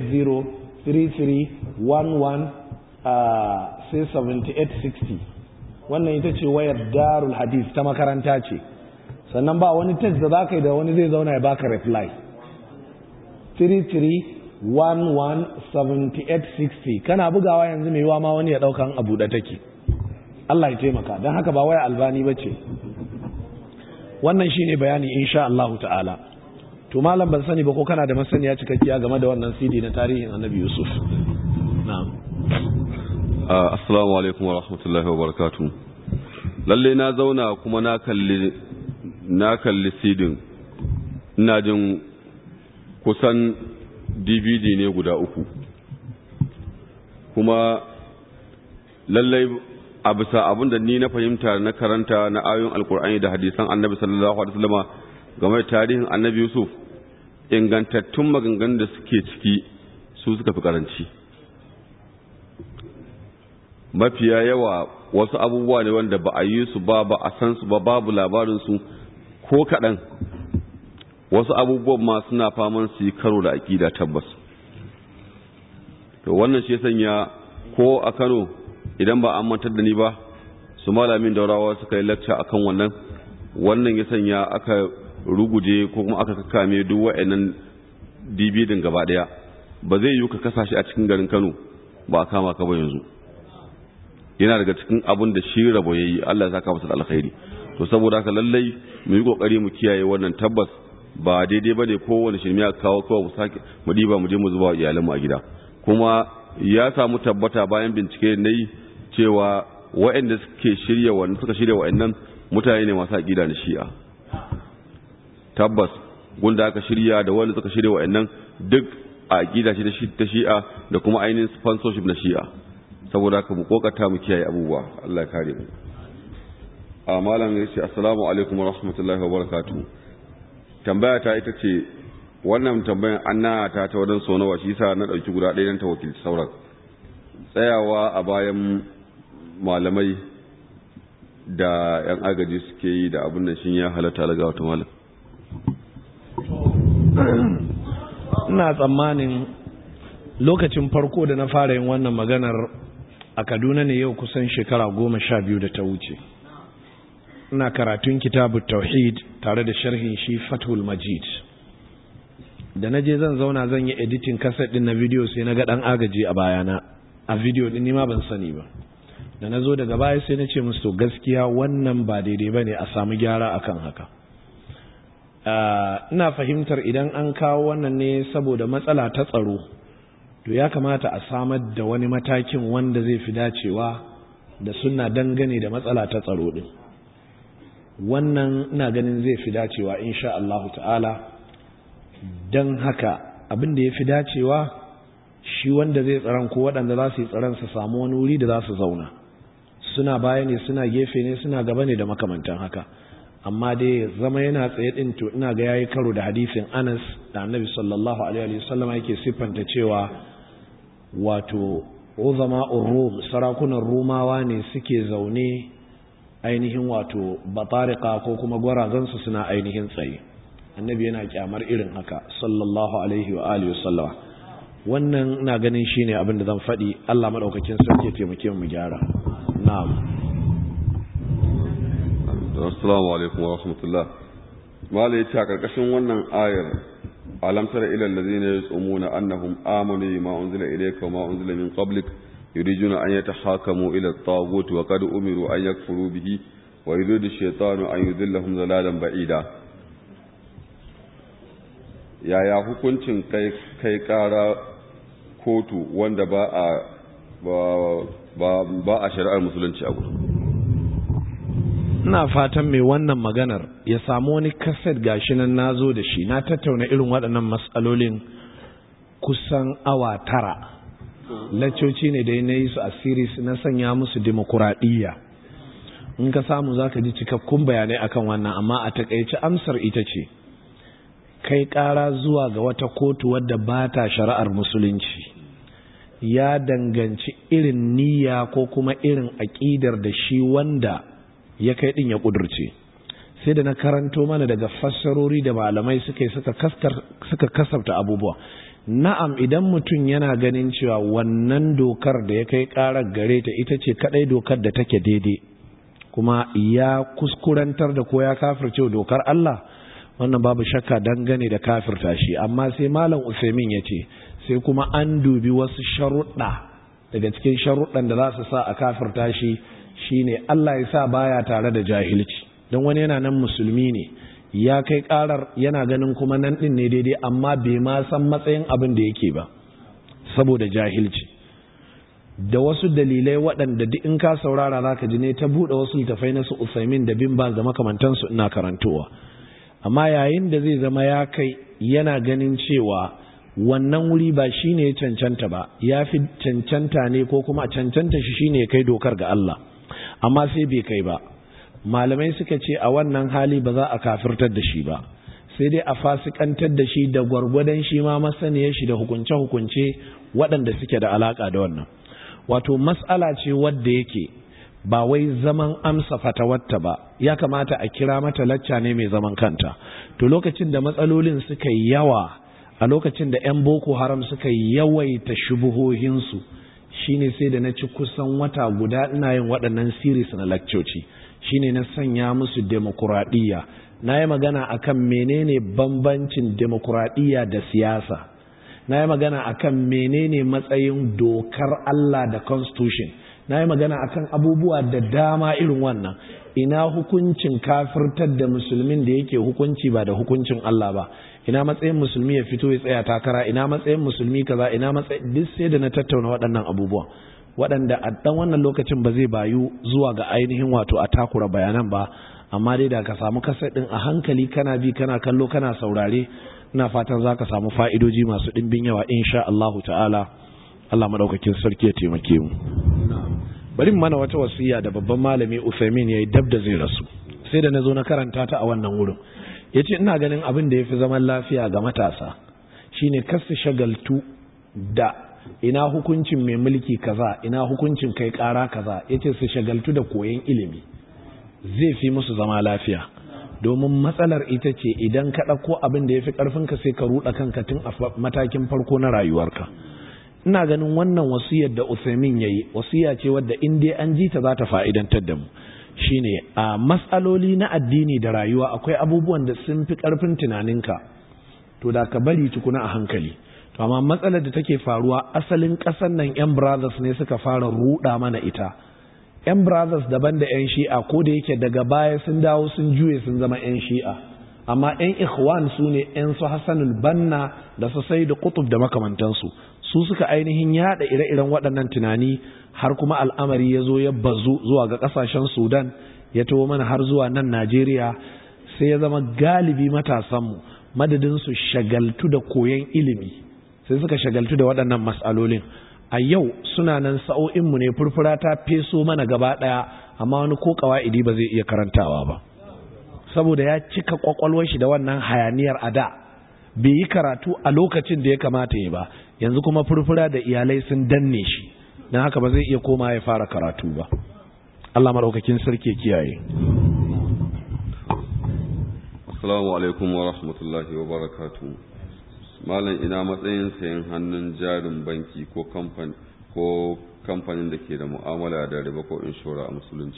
0803311 sai 7860 wannan ita ce wayar darul hadith ta makaranta ce sannan ba wani text da za ka yi da wani zai zauna ya baka reply 33117860 kana bugawa yanzu mai yiwa ma wani ya daukan abu da take Allah ya taimaka don haka ba waya albani ba ce wannan shine bayani insha Allah ta'ala to malam ban sani ba ko kana da masaniya cikakkiya game da wannan CD na tarihin Annabi Yusuf na'am assalamu alaikum wa rahmatullahi wa barakatuh lalle na zauna kuma na kalli na kalli sidin ina jin kusan dvd ne guda uku kuma lallai a bisa abin da ni na fahimta na karanta na ayoyin alkur'ani da hadisan annabi sallallahu alaihi wasallama game da tarihin annabi yusuf ingantattun maganganun da suke ciki su suka fi karanci mafiya yawa wasu abubuwa ne wanda ba a yi su ba ba a san su ba babu labarinsu ko kaɗan wasu abubuwan ma suna faman su yi karo da aƙida tabbas to wannan shi sanya ko a kano idan ba an mantar da ni ba su malamin daurawa suka yi lacca akan wannan wannan ya sanya aka ruguje ko kuma aka kakame duk wa'annan dibidin gaba daya ba zai yi ka kasa shi a cikin garin kano ba a kama ka ba yanzu yana daga cikin abin da shi rabo yayi Allah ya saka masa da alkhairi to saboda haka lallai mu yi kokari mu kiyaye wannan tabbas ba daidai bane kowane shirme ya kawo kawai mu sake mu diba mu je mu zuba iyalanmu a gida kuma ya samu tabbata bayan bincike na yi cewa waɗanda suke shirya wannan suka shirya waɗannan mutane ne masu aƙida na shi'a tabbas gunda aka shirya da wanda suka shirya waɗannan duk a aƙida ce ta shi'a da kuma ainihin sponsorship na shi'a saboda haka mu kokata mu kiyaye abubuwa Allah ya kare mu a malam ya ce assalamu alaikum wa rahmatullahi wa barakatuh tambaya ta ita ce wannan tambayan an ta ta wadan so nawa shi yasa na dauki guda ɗaya dan ta wakilci sauran tsayawa a bayan malamai da yan agaji suke yi da abin nan shin ya halatta laga wata malam ina tsammanin lokacin farko da na fara yin wannan maganar a kaduna ne yau kusan shekara goma sha biyu da ta wuce ina karatun kitabu tauhid tare da sharhin shi fathul majid da na je zan zauna zan yi editing kaset din na video sai na ga dan agaji a bayana a video din nima ban sani ba da na zo daga baya sai na ce musu to gaskiya wannan ba daidai ba ne a samu gyara akan haka ina fahimtar idan an kawo wannan ne saboda matsala ta tsaro to ya kamata a samar da wani matakin wanda zai fi dacewa da suna dangane da matsala ta tsaro din wannan ina ganin zai fi dacewa insha Allahu ta'ala don haka abin da ya fi dacewa shi wanda zai tsaron ko waɗanda za su yi tsaron su samu wani wuri da za su zauna suna baya ne suna gefe ne suna gaba ne da makamantan haka amma dai zama yana tsaye din to ina ga yayi karo da hadisin Anas da Annabi sallallahu alaihi wasallam yake siffanta cewa wato uzama rum sarakunan rumawa ne suke zaune ainihin wato batarika ko kuma gwarazansu suna ainihin tsaye annabi yana kyamar irin haka sallallahu alaihi wa alihi wasallama wannan ina ganin shine abin da zan faɗi Allah madaukakin sarki ya taimake mu gyara na'am assalamu alaikum wa rahmatullah mala yace a karkashin wannan ayar alam tara ila allazina yasumuna annahum amanu bima unzila ilayka wa ma unzila min qablik yuriduna an yatahakamu ila at-taghut wa qad umiru an yakfuru bihi wa yuridu ash-shaytanu an yudillahum dalalan ba'ida yaya hukuncin kai kai kara kotu wanda ba a ba ba a shari'ar musulunci abu ina fatan mai wannan maganar ya samu wani kaset gashi nan nazo da shi na tattauna irin waɗannan matsalolin kusan awa tara laccoci ne dai na yi su a series na sanya musu demokuraɗiyya in ka samu za ka ji cikakkun bayanai akan wannan amma a takaici amsar ita ce kai ƙara zuwa ga wata kotu wadda ba ta shari'ar musulunci ya danganci irin niyya ko kuma irin aƙidar da shi wanda ya kai ɗin ya ƙudurce sai da na karanto mana daga fassarori da malamai suka yi suka kasafta abubuwa na'am idan mutum yana ganin cewa wannan dokar da ya kai ƙarar gare ta ita ce kaɗai dokar da take daidai kuma ya kuskurantar da ko ya kafirce dokar Allah wannan babu shakka dangane da kafirta shi amma sai malam Usaimin ya ce sai kuma an dubi wasu sharuɗa daga cikin sharuɗan da za su sa a kafirta shi shine Allah ya sa baya tare da jahilci don wani yana nan musulmi ne ya kai karar yana ganin kuma nan din ne daidai amma bai ma san matsayin abin da yake ba saboda jahilci da wasu dalilai waɗanda duk in ka saurara zaka ji ne ta buɗe wasu littafai na su Usaimin da bin Baz da makamantansu ina karantowa amma yayin da zai zama ya kai yana ganin cewa wannan wuri ba shine ya cancanta ba ya fi cancanta ne ko kuma cancanta shi shine ya kai dokar ga Allah amma sai bai kai ba malamai suka ce a wannan hali ba za a kafirtar da shi ba sai dai a fasikantar da shi da gwargwadon shi ma masaniyar shi da hukunce-hukunce waɗanda suke da alaka da wannan wato mas'ala ce wadda yake ba wai zaman amsa fatawarta ba ya kamata a kira mata lacca ne mai zaman kanta to lokacin da matsalolin suka yi yawa a lokacin da 'yan boko haram suka yawaita shubuhohinsu shine sai da na ci kusan wata guda ina yin waɗannan series na lakcoci shine na sanya musu demokuraɗiyya na yi magana akan menene bambancin demokuraɗiyya da siyasa na yi magana akan menene matsayin dokar Allah da constitution na yi magana akan abubuwa da dama irin wannan ina hukuncin kafirtar da musulmin da yake hukunci ba da hukuncin Allah ba ina matsayin musulmi ya fito ya tsaya takara ina matsayin musulmi kaza ina matsayin duk sai da na tattauna waɗannan abubuwa waɗanda a ɗan wannan lokacin ba zai bayu zuwa ga ainihin wato a takura bayanan ba amma dai da ka samu kasar ɗin a hankali kana bi kana kallo kana saurare ina fatan za ka samu fa'idoji masu ɗimbin yawa insha Allahu ta'ala Allah maɗaukakin sarki ya taimake mu bari mana wata wasiya da babban malami Uthaymin yayi dab da zai rasu sai da nazo na karanta ta a wannan wurin yace ina ganin abin da yafi zaman lafiya ga matasa shine kasu shagaltu da ina hukuncin mai mulki kaza ina hukuncin kai kara kaza yace su shagaltu da koyon ilimi zai fi musu zama lafiya domin matsalar ita ce idan ka ɗauko abin da ya fi ƙarfinka sai ka ruɗa kanka tun a matakin farko na rayuwarka ina ganin wannan wasiyar da Usaimin yayi wasiya ce wadda in dai an ji ta za ta fa'idantar da mu shine a matsaloli na addini da rayuwa akwai abubuwan da sun fi ƙarfin tunaninka to da ka bari tukuna a hankali to amma matsalar da take faruwa asalin ƙasar nan yan brothers ne suka fara ruɗa mana ita yan brothers daban da yan shi'a ko da yake daga baya sun dawo sun juye sun zama yan shi'a amma yan ikhwan su ne yan su hasanul banna da su sai da kutub da makamantansu su suka ainihin yada ire-iren waɗannan tunani har kuma al'amari ya zo ya bazu zuwa ga ƙasashen sudan ya taho mana har zuwa nan najeriya sai ya zama galibi matasanmu madadin su shagaltu da koyon ilimi sai suka shagaltu da waɗannan matsalolin a yau suna nan sa'o'inmu ne furfura ta feso mana gaba ɗaya amma wani ko ƙawa'idi ba zai iya karantawa ba saboda ya cika ƙwaƙwalwar shi da wannan hayaniyar a da bai yi karatu a lokacin da ya kamata ya ba yanzu kuma furfura da iyalai sun danne shi don haka ba zai iya koma ya fara karatu ba Allah maɗaukakin sarki kiyaye assalamu alaikum wa rahmatullahi wa barakatu malam ina matsayin sayan hannun jarin banki ko kamfani ko kamfanin da ke da mu'amala da riba ko inshora a musulunci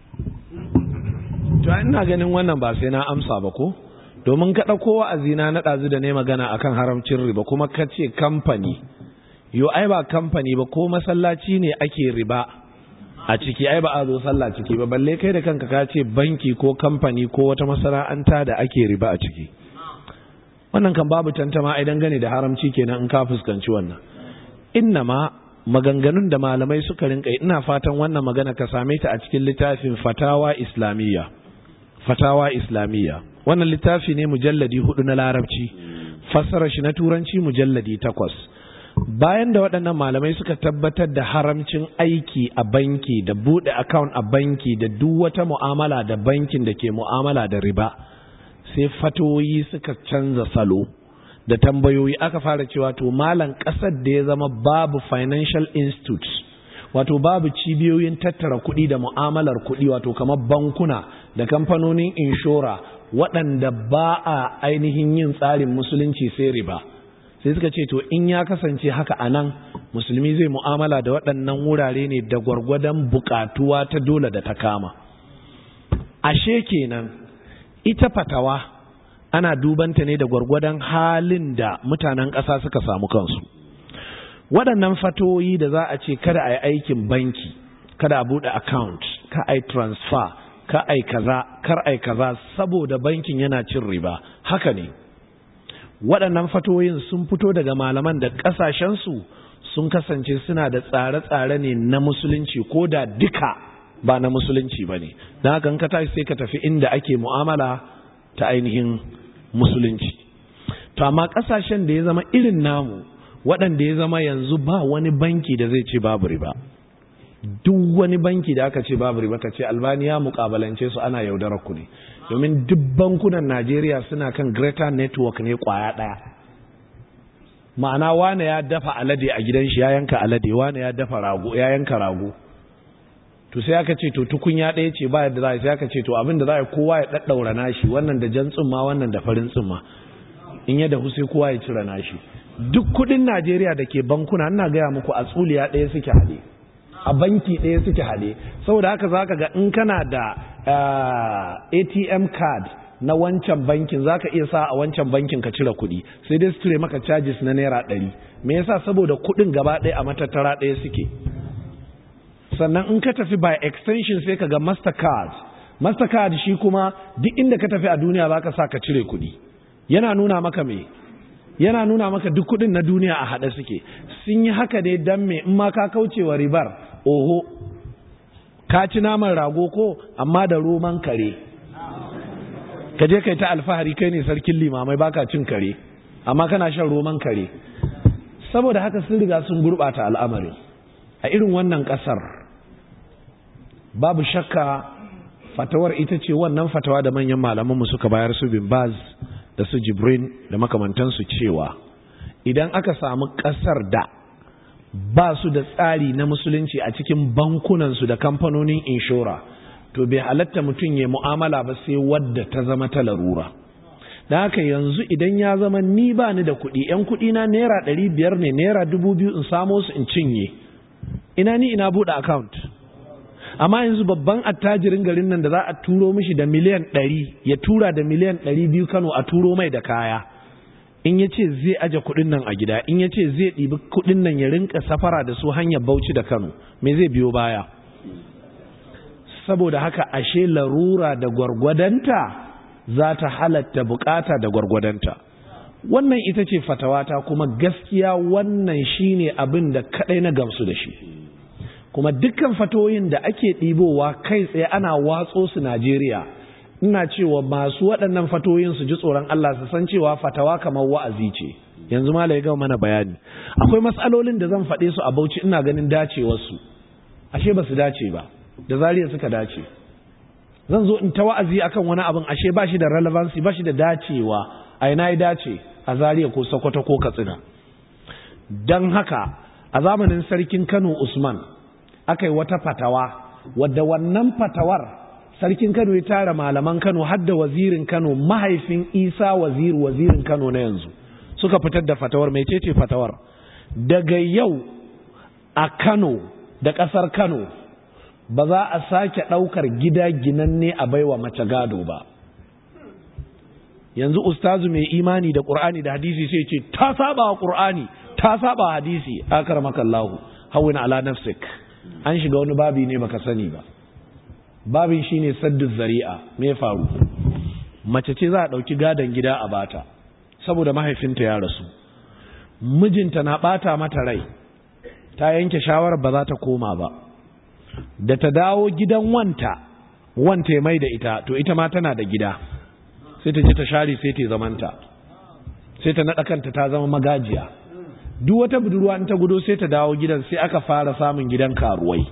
to ina ganin wannan ba sai na amsa ba ko domin ka ɗauko wa'azina na ɗazu da ne magana akan haramcin riba kuma ka ce kamfani yo ai ba kamfani ba ko masallaci ne ake riba a ciki ai ba a zo sallah ciki ba balle kai da kanka ka ce banki ko kamfani ko wata masana'anta da ake riba a ciki wannan kan babu tantama ai dangane da haramci kenan in ka fuskanci wannan innama maganganun da malamai suka rinka ina fatan wannan magana ka same ta a cikin littafin fatawa islamiyya fatawa islamiyya wannan littafi ne mujalladi hudu na larabci fassara shi na turanci mujalladi takwas bayan da waɗannan malamai suka tabbatar da haramcin aiki a banki da buɗe account a banki da duk wata mu'amala da bankin da ke mu'amala da riba sai fatoyi suka canza salo da tambayoyi aka fara cewa to malam ƙasar da ya zama babu financial institutes wato babu cibiyoyin tattara kuɗi da mu'amalar kuɗi wato kamar bankuna da kamfanonin inshora waɗanda ba a ainihin yin tsarin musulunci sai riba sai suka ce to in ya kasance haka a nan musulmi zai mu'amala da waɗannan wurare ne da gwargwadon buƙatuwa ta dole da ta kama ashe kenan ita fatawa ana dubanta ne da gwargwadon halin da mutanen ƙasa suka samu kansu waɗannan fatoyi da za a ce kada a yi aikin banki kada a buɗe account ka a yi transfer ka a yi kaza kar a yi kaza saboda bankin yana cin riba haka ne waɗannan fatoyin sun fito daga malaman da ƙasashensu sun kasance suna da tsare-tsare ne na musulunci ko da duka ba na musulunci ba ne don haka ka tashi sai ka tafi inda ake mu'amala ta ainihin musulunci to amma ƙasashen da ya zama irin namu waɗanda ya zama yanzu ba wani banki da zai ce babu riba duk wani banki da aka ce babu riba ka ce albaniya mukabalance su ana yaudarar ku ne domin duk bankunan najeriya suna kan greater network ne kwaya ɗaya ma'ana wane ya dafa alade a gidan shi ya yanka alade wane ya dafa rago ya yanka rago to sai aka ce to tukunya ɗaya ce ba yadda za a sai aka ce to abin da za a kowa ya ɗaɗɗaura nashi wannan da jan tsumma wannan da farin tsumma in ya dahu sai kowa ya cire nashi duk kuɗin najeriya da ke bankuna ina gaya muku a tsuliya ɗaya suke haɗe a banki ɗaya suke haɗe saboda haka za ka ga in kana da atm card na wancan bankin za ka iya sa a wancan bankin ka cire kuɗi sai dai su cire maka charges na naira ɗari me yasa saboda kuɗin gaba ɗaya a matattara ɗaya suke sannan in ka tafi by extension sai ka ga mastercard mastercard shi kuma duk inda ka tafi a duniya za ka sa ka cire kuɗi yana nuna maka me yana nuna maka duk kuɗin na duniya a haɗe suke sun yi haka dai don me in ma ka kaucewa ribar oho ka ci naman rago ko amma da roman kare ka je kai ta alfahari kai ne sarkin limamai baka cin kare amma kana shan roman kare saboda haka sun riga sun gurɓata al'amari a irin wannan ƙasar babu shakka fatawar ita ce wannan fatawa da manyan malamanmu suka bayar su bin baz da su jibrin da makamantansu cewa idan aka samu ƙasar da ba su da tsari na musulunci a cikin bankunansu da kamfanonin inshora to bai halatta mutum ya mu'amala ba sai wadda ta zama ta larura da haka yanzu idan ya zama ni ba ni da kuɗi yan kuɗi na naira ɗari biyar ne naira dubu biyu in samo su in cinye ina ni ina buɗe account amma yanzu babban attajirin garin nan da za a turo mishi da miliyan ɗari ya tura da miliyan ɗari biyu kano a turo mai da kaya in ya ce zai aje kuɗin nan a gida in ya ce zai ɗibi kuɗin nan ya rinka safara da su hanyar bauchi da kano me zai biyo baya saboda haka ashe larura da gwargwadanta za ta halatta bukata da gwargwadanta wannan ita ce fatawata kuma gaskiya wannan shine abin da kadai na gamsu da shi kuma dukkan fatoyin da ake ɗibowa kai tsaye ana watso su Najeriya ina cewa masu waɗannan fatoyin su ji tsoron Allah su san cewa fatawa kamar wa'azi ce yanzu malai ga mana bayani akwai matsalolin da zan faɗe su a Bauchi ina ganin dacewar su ashe ba su dace ba da zariya suka dace zan zo in ta wa'azi akan wani abin ashe ba shi da relevancy ba shi da dacewa a ina ya dace a zariya ko sokoto ko katsina don haka a zamanin sarkin kano usman aka yi wata fatawa wadda wannan fatawar sarkin Kano ya tara malaman Kano har da wazirin Kano mahaifin Isa waziri wazirin Kano na yanzu suka fitar da fatawar mecece fatawar daga yau a Kano da ƙasar Kano ba za a sake ɗaukar gida ginanne a baiwa mace gado ba yanzu ustazu mai imani da ƙur'ani da hadisi sai ce ta saba wa ƙur'ani ta saba wa hadisi akar makallahu hawin ala nafsik an shiga wani babi ne baka sani ba babin shine saddu zari'a me faru mace ce za a ɗauki gadon gida a bata saboda mahaifinta ya rasu mijinta na ɓata mata rai ta yanke shawarar ba za ta koma ba da ta dawo gidan wanta wanta mai da ita to ita ma tana da gida sai ta je ta share sai ta zamanta sai ta naɗa kanta ta zama magajiya duk wata budurwa in ta gudo sai ta dawo gidan sai aka fara samun gidan karuwai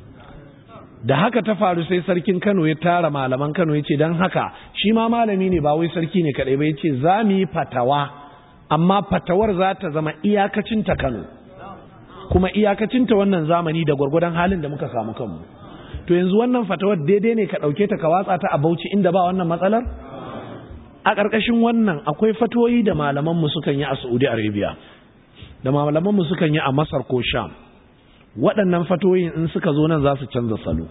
da haka ta faru sai sarkin Kano ya tara malaman Kano ya ce don haka shi ma malami ne ba wai sarki ne kaɗai ba ya ce za mu yi fatawa amma fatawar za ta zama iyakacinta Kano kuma iyakacinta wannan zamani da gwargwadon halin da muka samu kanmu to yanzu wannan fatawar daidai ne ka ɗauke ta ka watsa ta a bauchi inda ba wannan matsalar a ƙarƙashin wannan akwai fatoyi da malamanmu sukan yi a saudi arabia da malamanmu sukan yi a masar ko sham waɗannan fatoyin in suka zo nan za su canza salo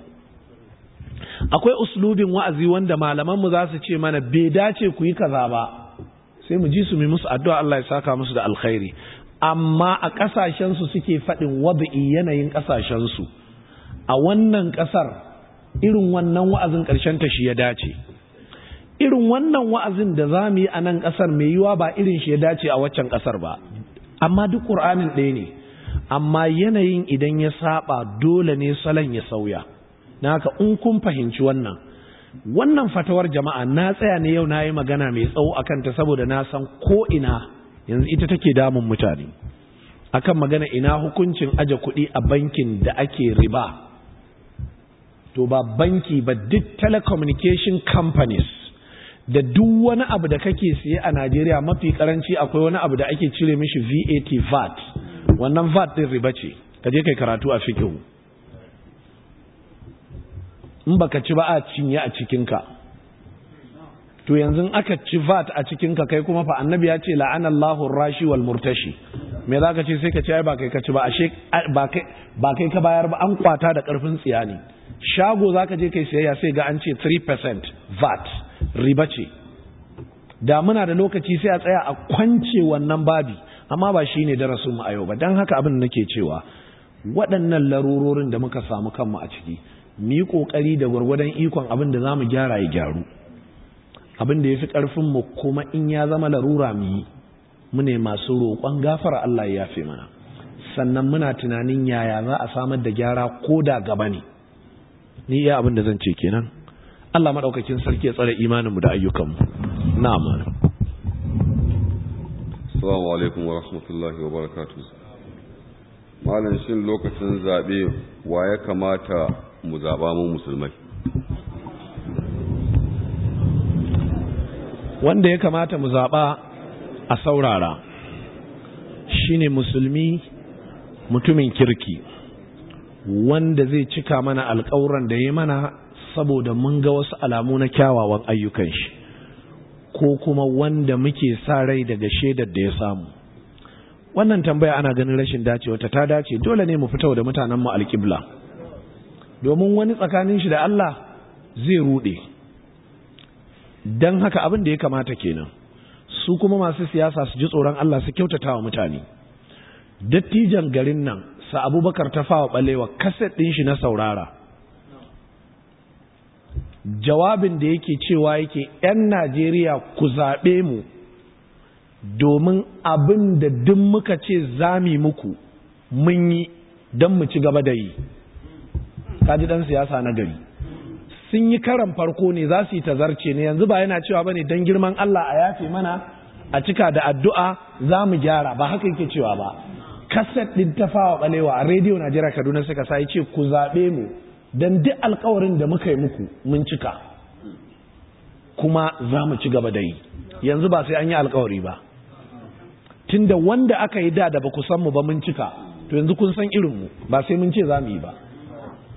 akwai uslubin wa'azi wanda malamanmu za su ce mana bai dace ku yi kaza ba sai mu ji su mai musu addu'a Allah ya saka musu da alkhairi amma a ƙasashensu suke faɗin wadu'i yanayin ƙasashensu a wannan ƙasar irin wannan wa'azin ƙarshen ta shi ya dace irin wannan wa'azin da za mu yi a nan ƙasar mai yiwa ba irin shi ya dace a waccan ƙasar ba amma duk ƙur'anin ɗaya ne amma yanayin idan ya saba dole ne salon ya sauya na haka in kun fahimci wannan wannan fatawar jama'a na tsaya ne yau na yi magana mai tsawo a kanta saboda na san ko ina yanzu ita take damun mutane akan magana ina hukuncin aje kuɗi a bankin da ake riba to ba banki ba duk telecommunication companies da duk wani abu da kake siye a Najeriya mafi karanci akwai wani abu da ake cire mishi VAT VAT wannan VAT din riba ce ka je kai karatu a fiqh in baka ci ba a cinye a cikinka to yanzu aka ci VAT a cikinka kai kuma fa annabi ya ce la'anallahu rashi wal murtashi me zaka ce sai ka ce ai ba kai ka ci ba ashe ba kai ba kai ka bayar ba an kwata da karfin tsiya ne shago zaka je kai sayayya sai ga an ce 3% VAT riba ce da muna da lokaci sai a tsaya a kwance wannan babi amma ba shine darasin mu a yau ba dan haka abin da nake cewa waɗannan larurorin da muka samu kanmu a ciki mu yi ƙoƙari da gwargwadon ikon abin da za mu gyara ya gyaru abin da ya fi ƙarfinmu kuma in ya zama larura mu yi mu ne masu roƙon gafara Allah ya yafe mana sannan muna tunanin yaya za a samar da gyara ko da gaba ne ni iya abin da zan ce kenan Allah maɗaukakin sarki ya tsare imaninmu da ayyukanmu na'am assalamu alaikum wa rahmatullahi wa barakatuh malam shin lokacin zaɓe wa ya kamata mu zaɓa mu musulmai wanda ya kamata mu zaɓa a saurara shine musulmi mutumin kirki wanda zai cika mana alƙawuran da ya mana saboda mun ga wasu alamu na kyawawan ayyukan shi ko kuma wanda muke sa rai daga shaidar da ya samu wannan tambaya ana ganin rashin dacewa ta ta dace dole ne mu fito da mutanen mu alƙibla domin wani tsakanin shi da Allah zai rude dan haka abin da ya kamata kenan su kuma masu siyasa su ji tsoron Allah su kyautata wa mutane dattijan garin nan sa abubakar ta fawa balewa kaset ɗin shi na saurara jawabin da yake cewa yake 'yan najeriya ku zaɓe mu domin abin da duk muka ce zami muku mun yi don mu ci gaba da yi kaji ɗan siyasa na gari sun yi karan farko ne za su yi tazarce ne yanzu ba yana cewa ba ne don girman Allah a yafe mana a cika da addu'a za mu gyara ba haka yake cewa ba kaset ɗin ta fawa ɓalewa a rediyo najeriya kaduna suka sa ce ku zaɓe mu don duk alkawarin da muka yi muku mun cika kuma za mu ci gaba da yi yanzu ba sai an yi alkawari ba tunda wanda aka yi da da ba ku san mu ba mun cika to yanzu kun san irinmu ba sai mun ce za mu yi ba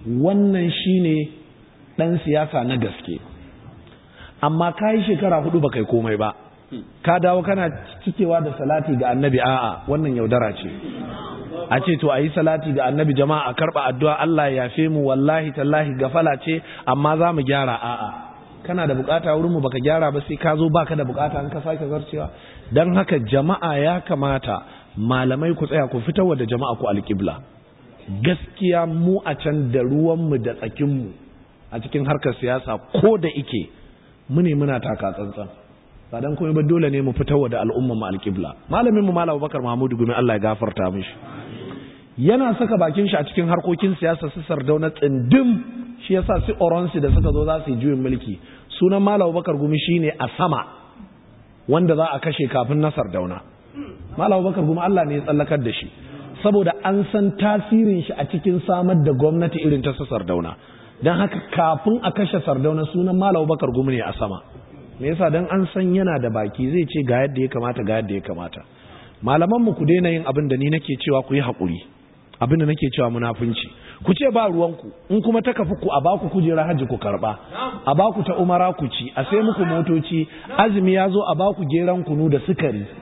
wannan shine ɗan siyasa na gaske amma ka yi shekara hudu ba kai komai ba ka dawo kana cikewa da salati ga annabi a'a wannan yaudara ce a ce to a yi salati ga annabi jama'a a karɓa addu'a Allah ya yafe mu wallahi tallahi gafala ce amma za mu gyara a'a kana da bukata wurin mu baka gyara ba sai ka zo baka da bukata an ka sake zarcewa dan haka jama'a ya kamata malamai ku tsaya ku fitar da jama'a ku alƙibla gaskiya mu a can da ruwanmu da tsakinmu a cikin harkar siyasa ko da ike mu ne muna taka tsantsan ba dan kuma ba dole ne mu fitar da al'umma mu alƙibla malamin mu malam Bakar Mahmudu gumi Allah ya gafarta mishi yana saka bakin shi a cikin harkokin siyasa su sardauna tsindim shi yasa su oronsi da suka zo za su yi juyin mulki sunan malam Bakar gumi shine a sama wanda za a kashe kafin na sardauna malam Bakar gumi Allah ne ya tsallakar da shi saboda an san tasirin shi a cikin samar da gwamnati irin ta sardauna don haka kafin a kashe sardauna sunan malam bakar gumi ne a sama me yasa don an san yana da baki zai ce ga yadda ya kamata ga yadda ya kamata malaman mu ku daina yin abin da ni nake cewa ku yi haƙuri abin da nake cewa munafunci ku ce ba ruwanku in kuma ta kafi ku a baku kujera hajji ku karba a baku ta umara ku ci a sai muku motoci azumi ya zo a baku geran kunu da sukari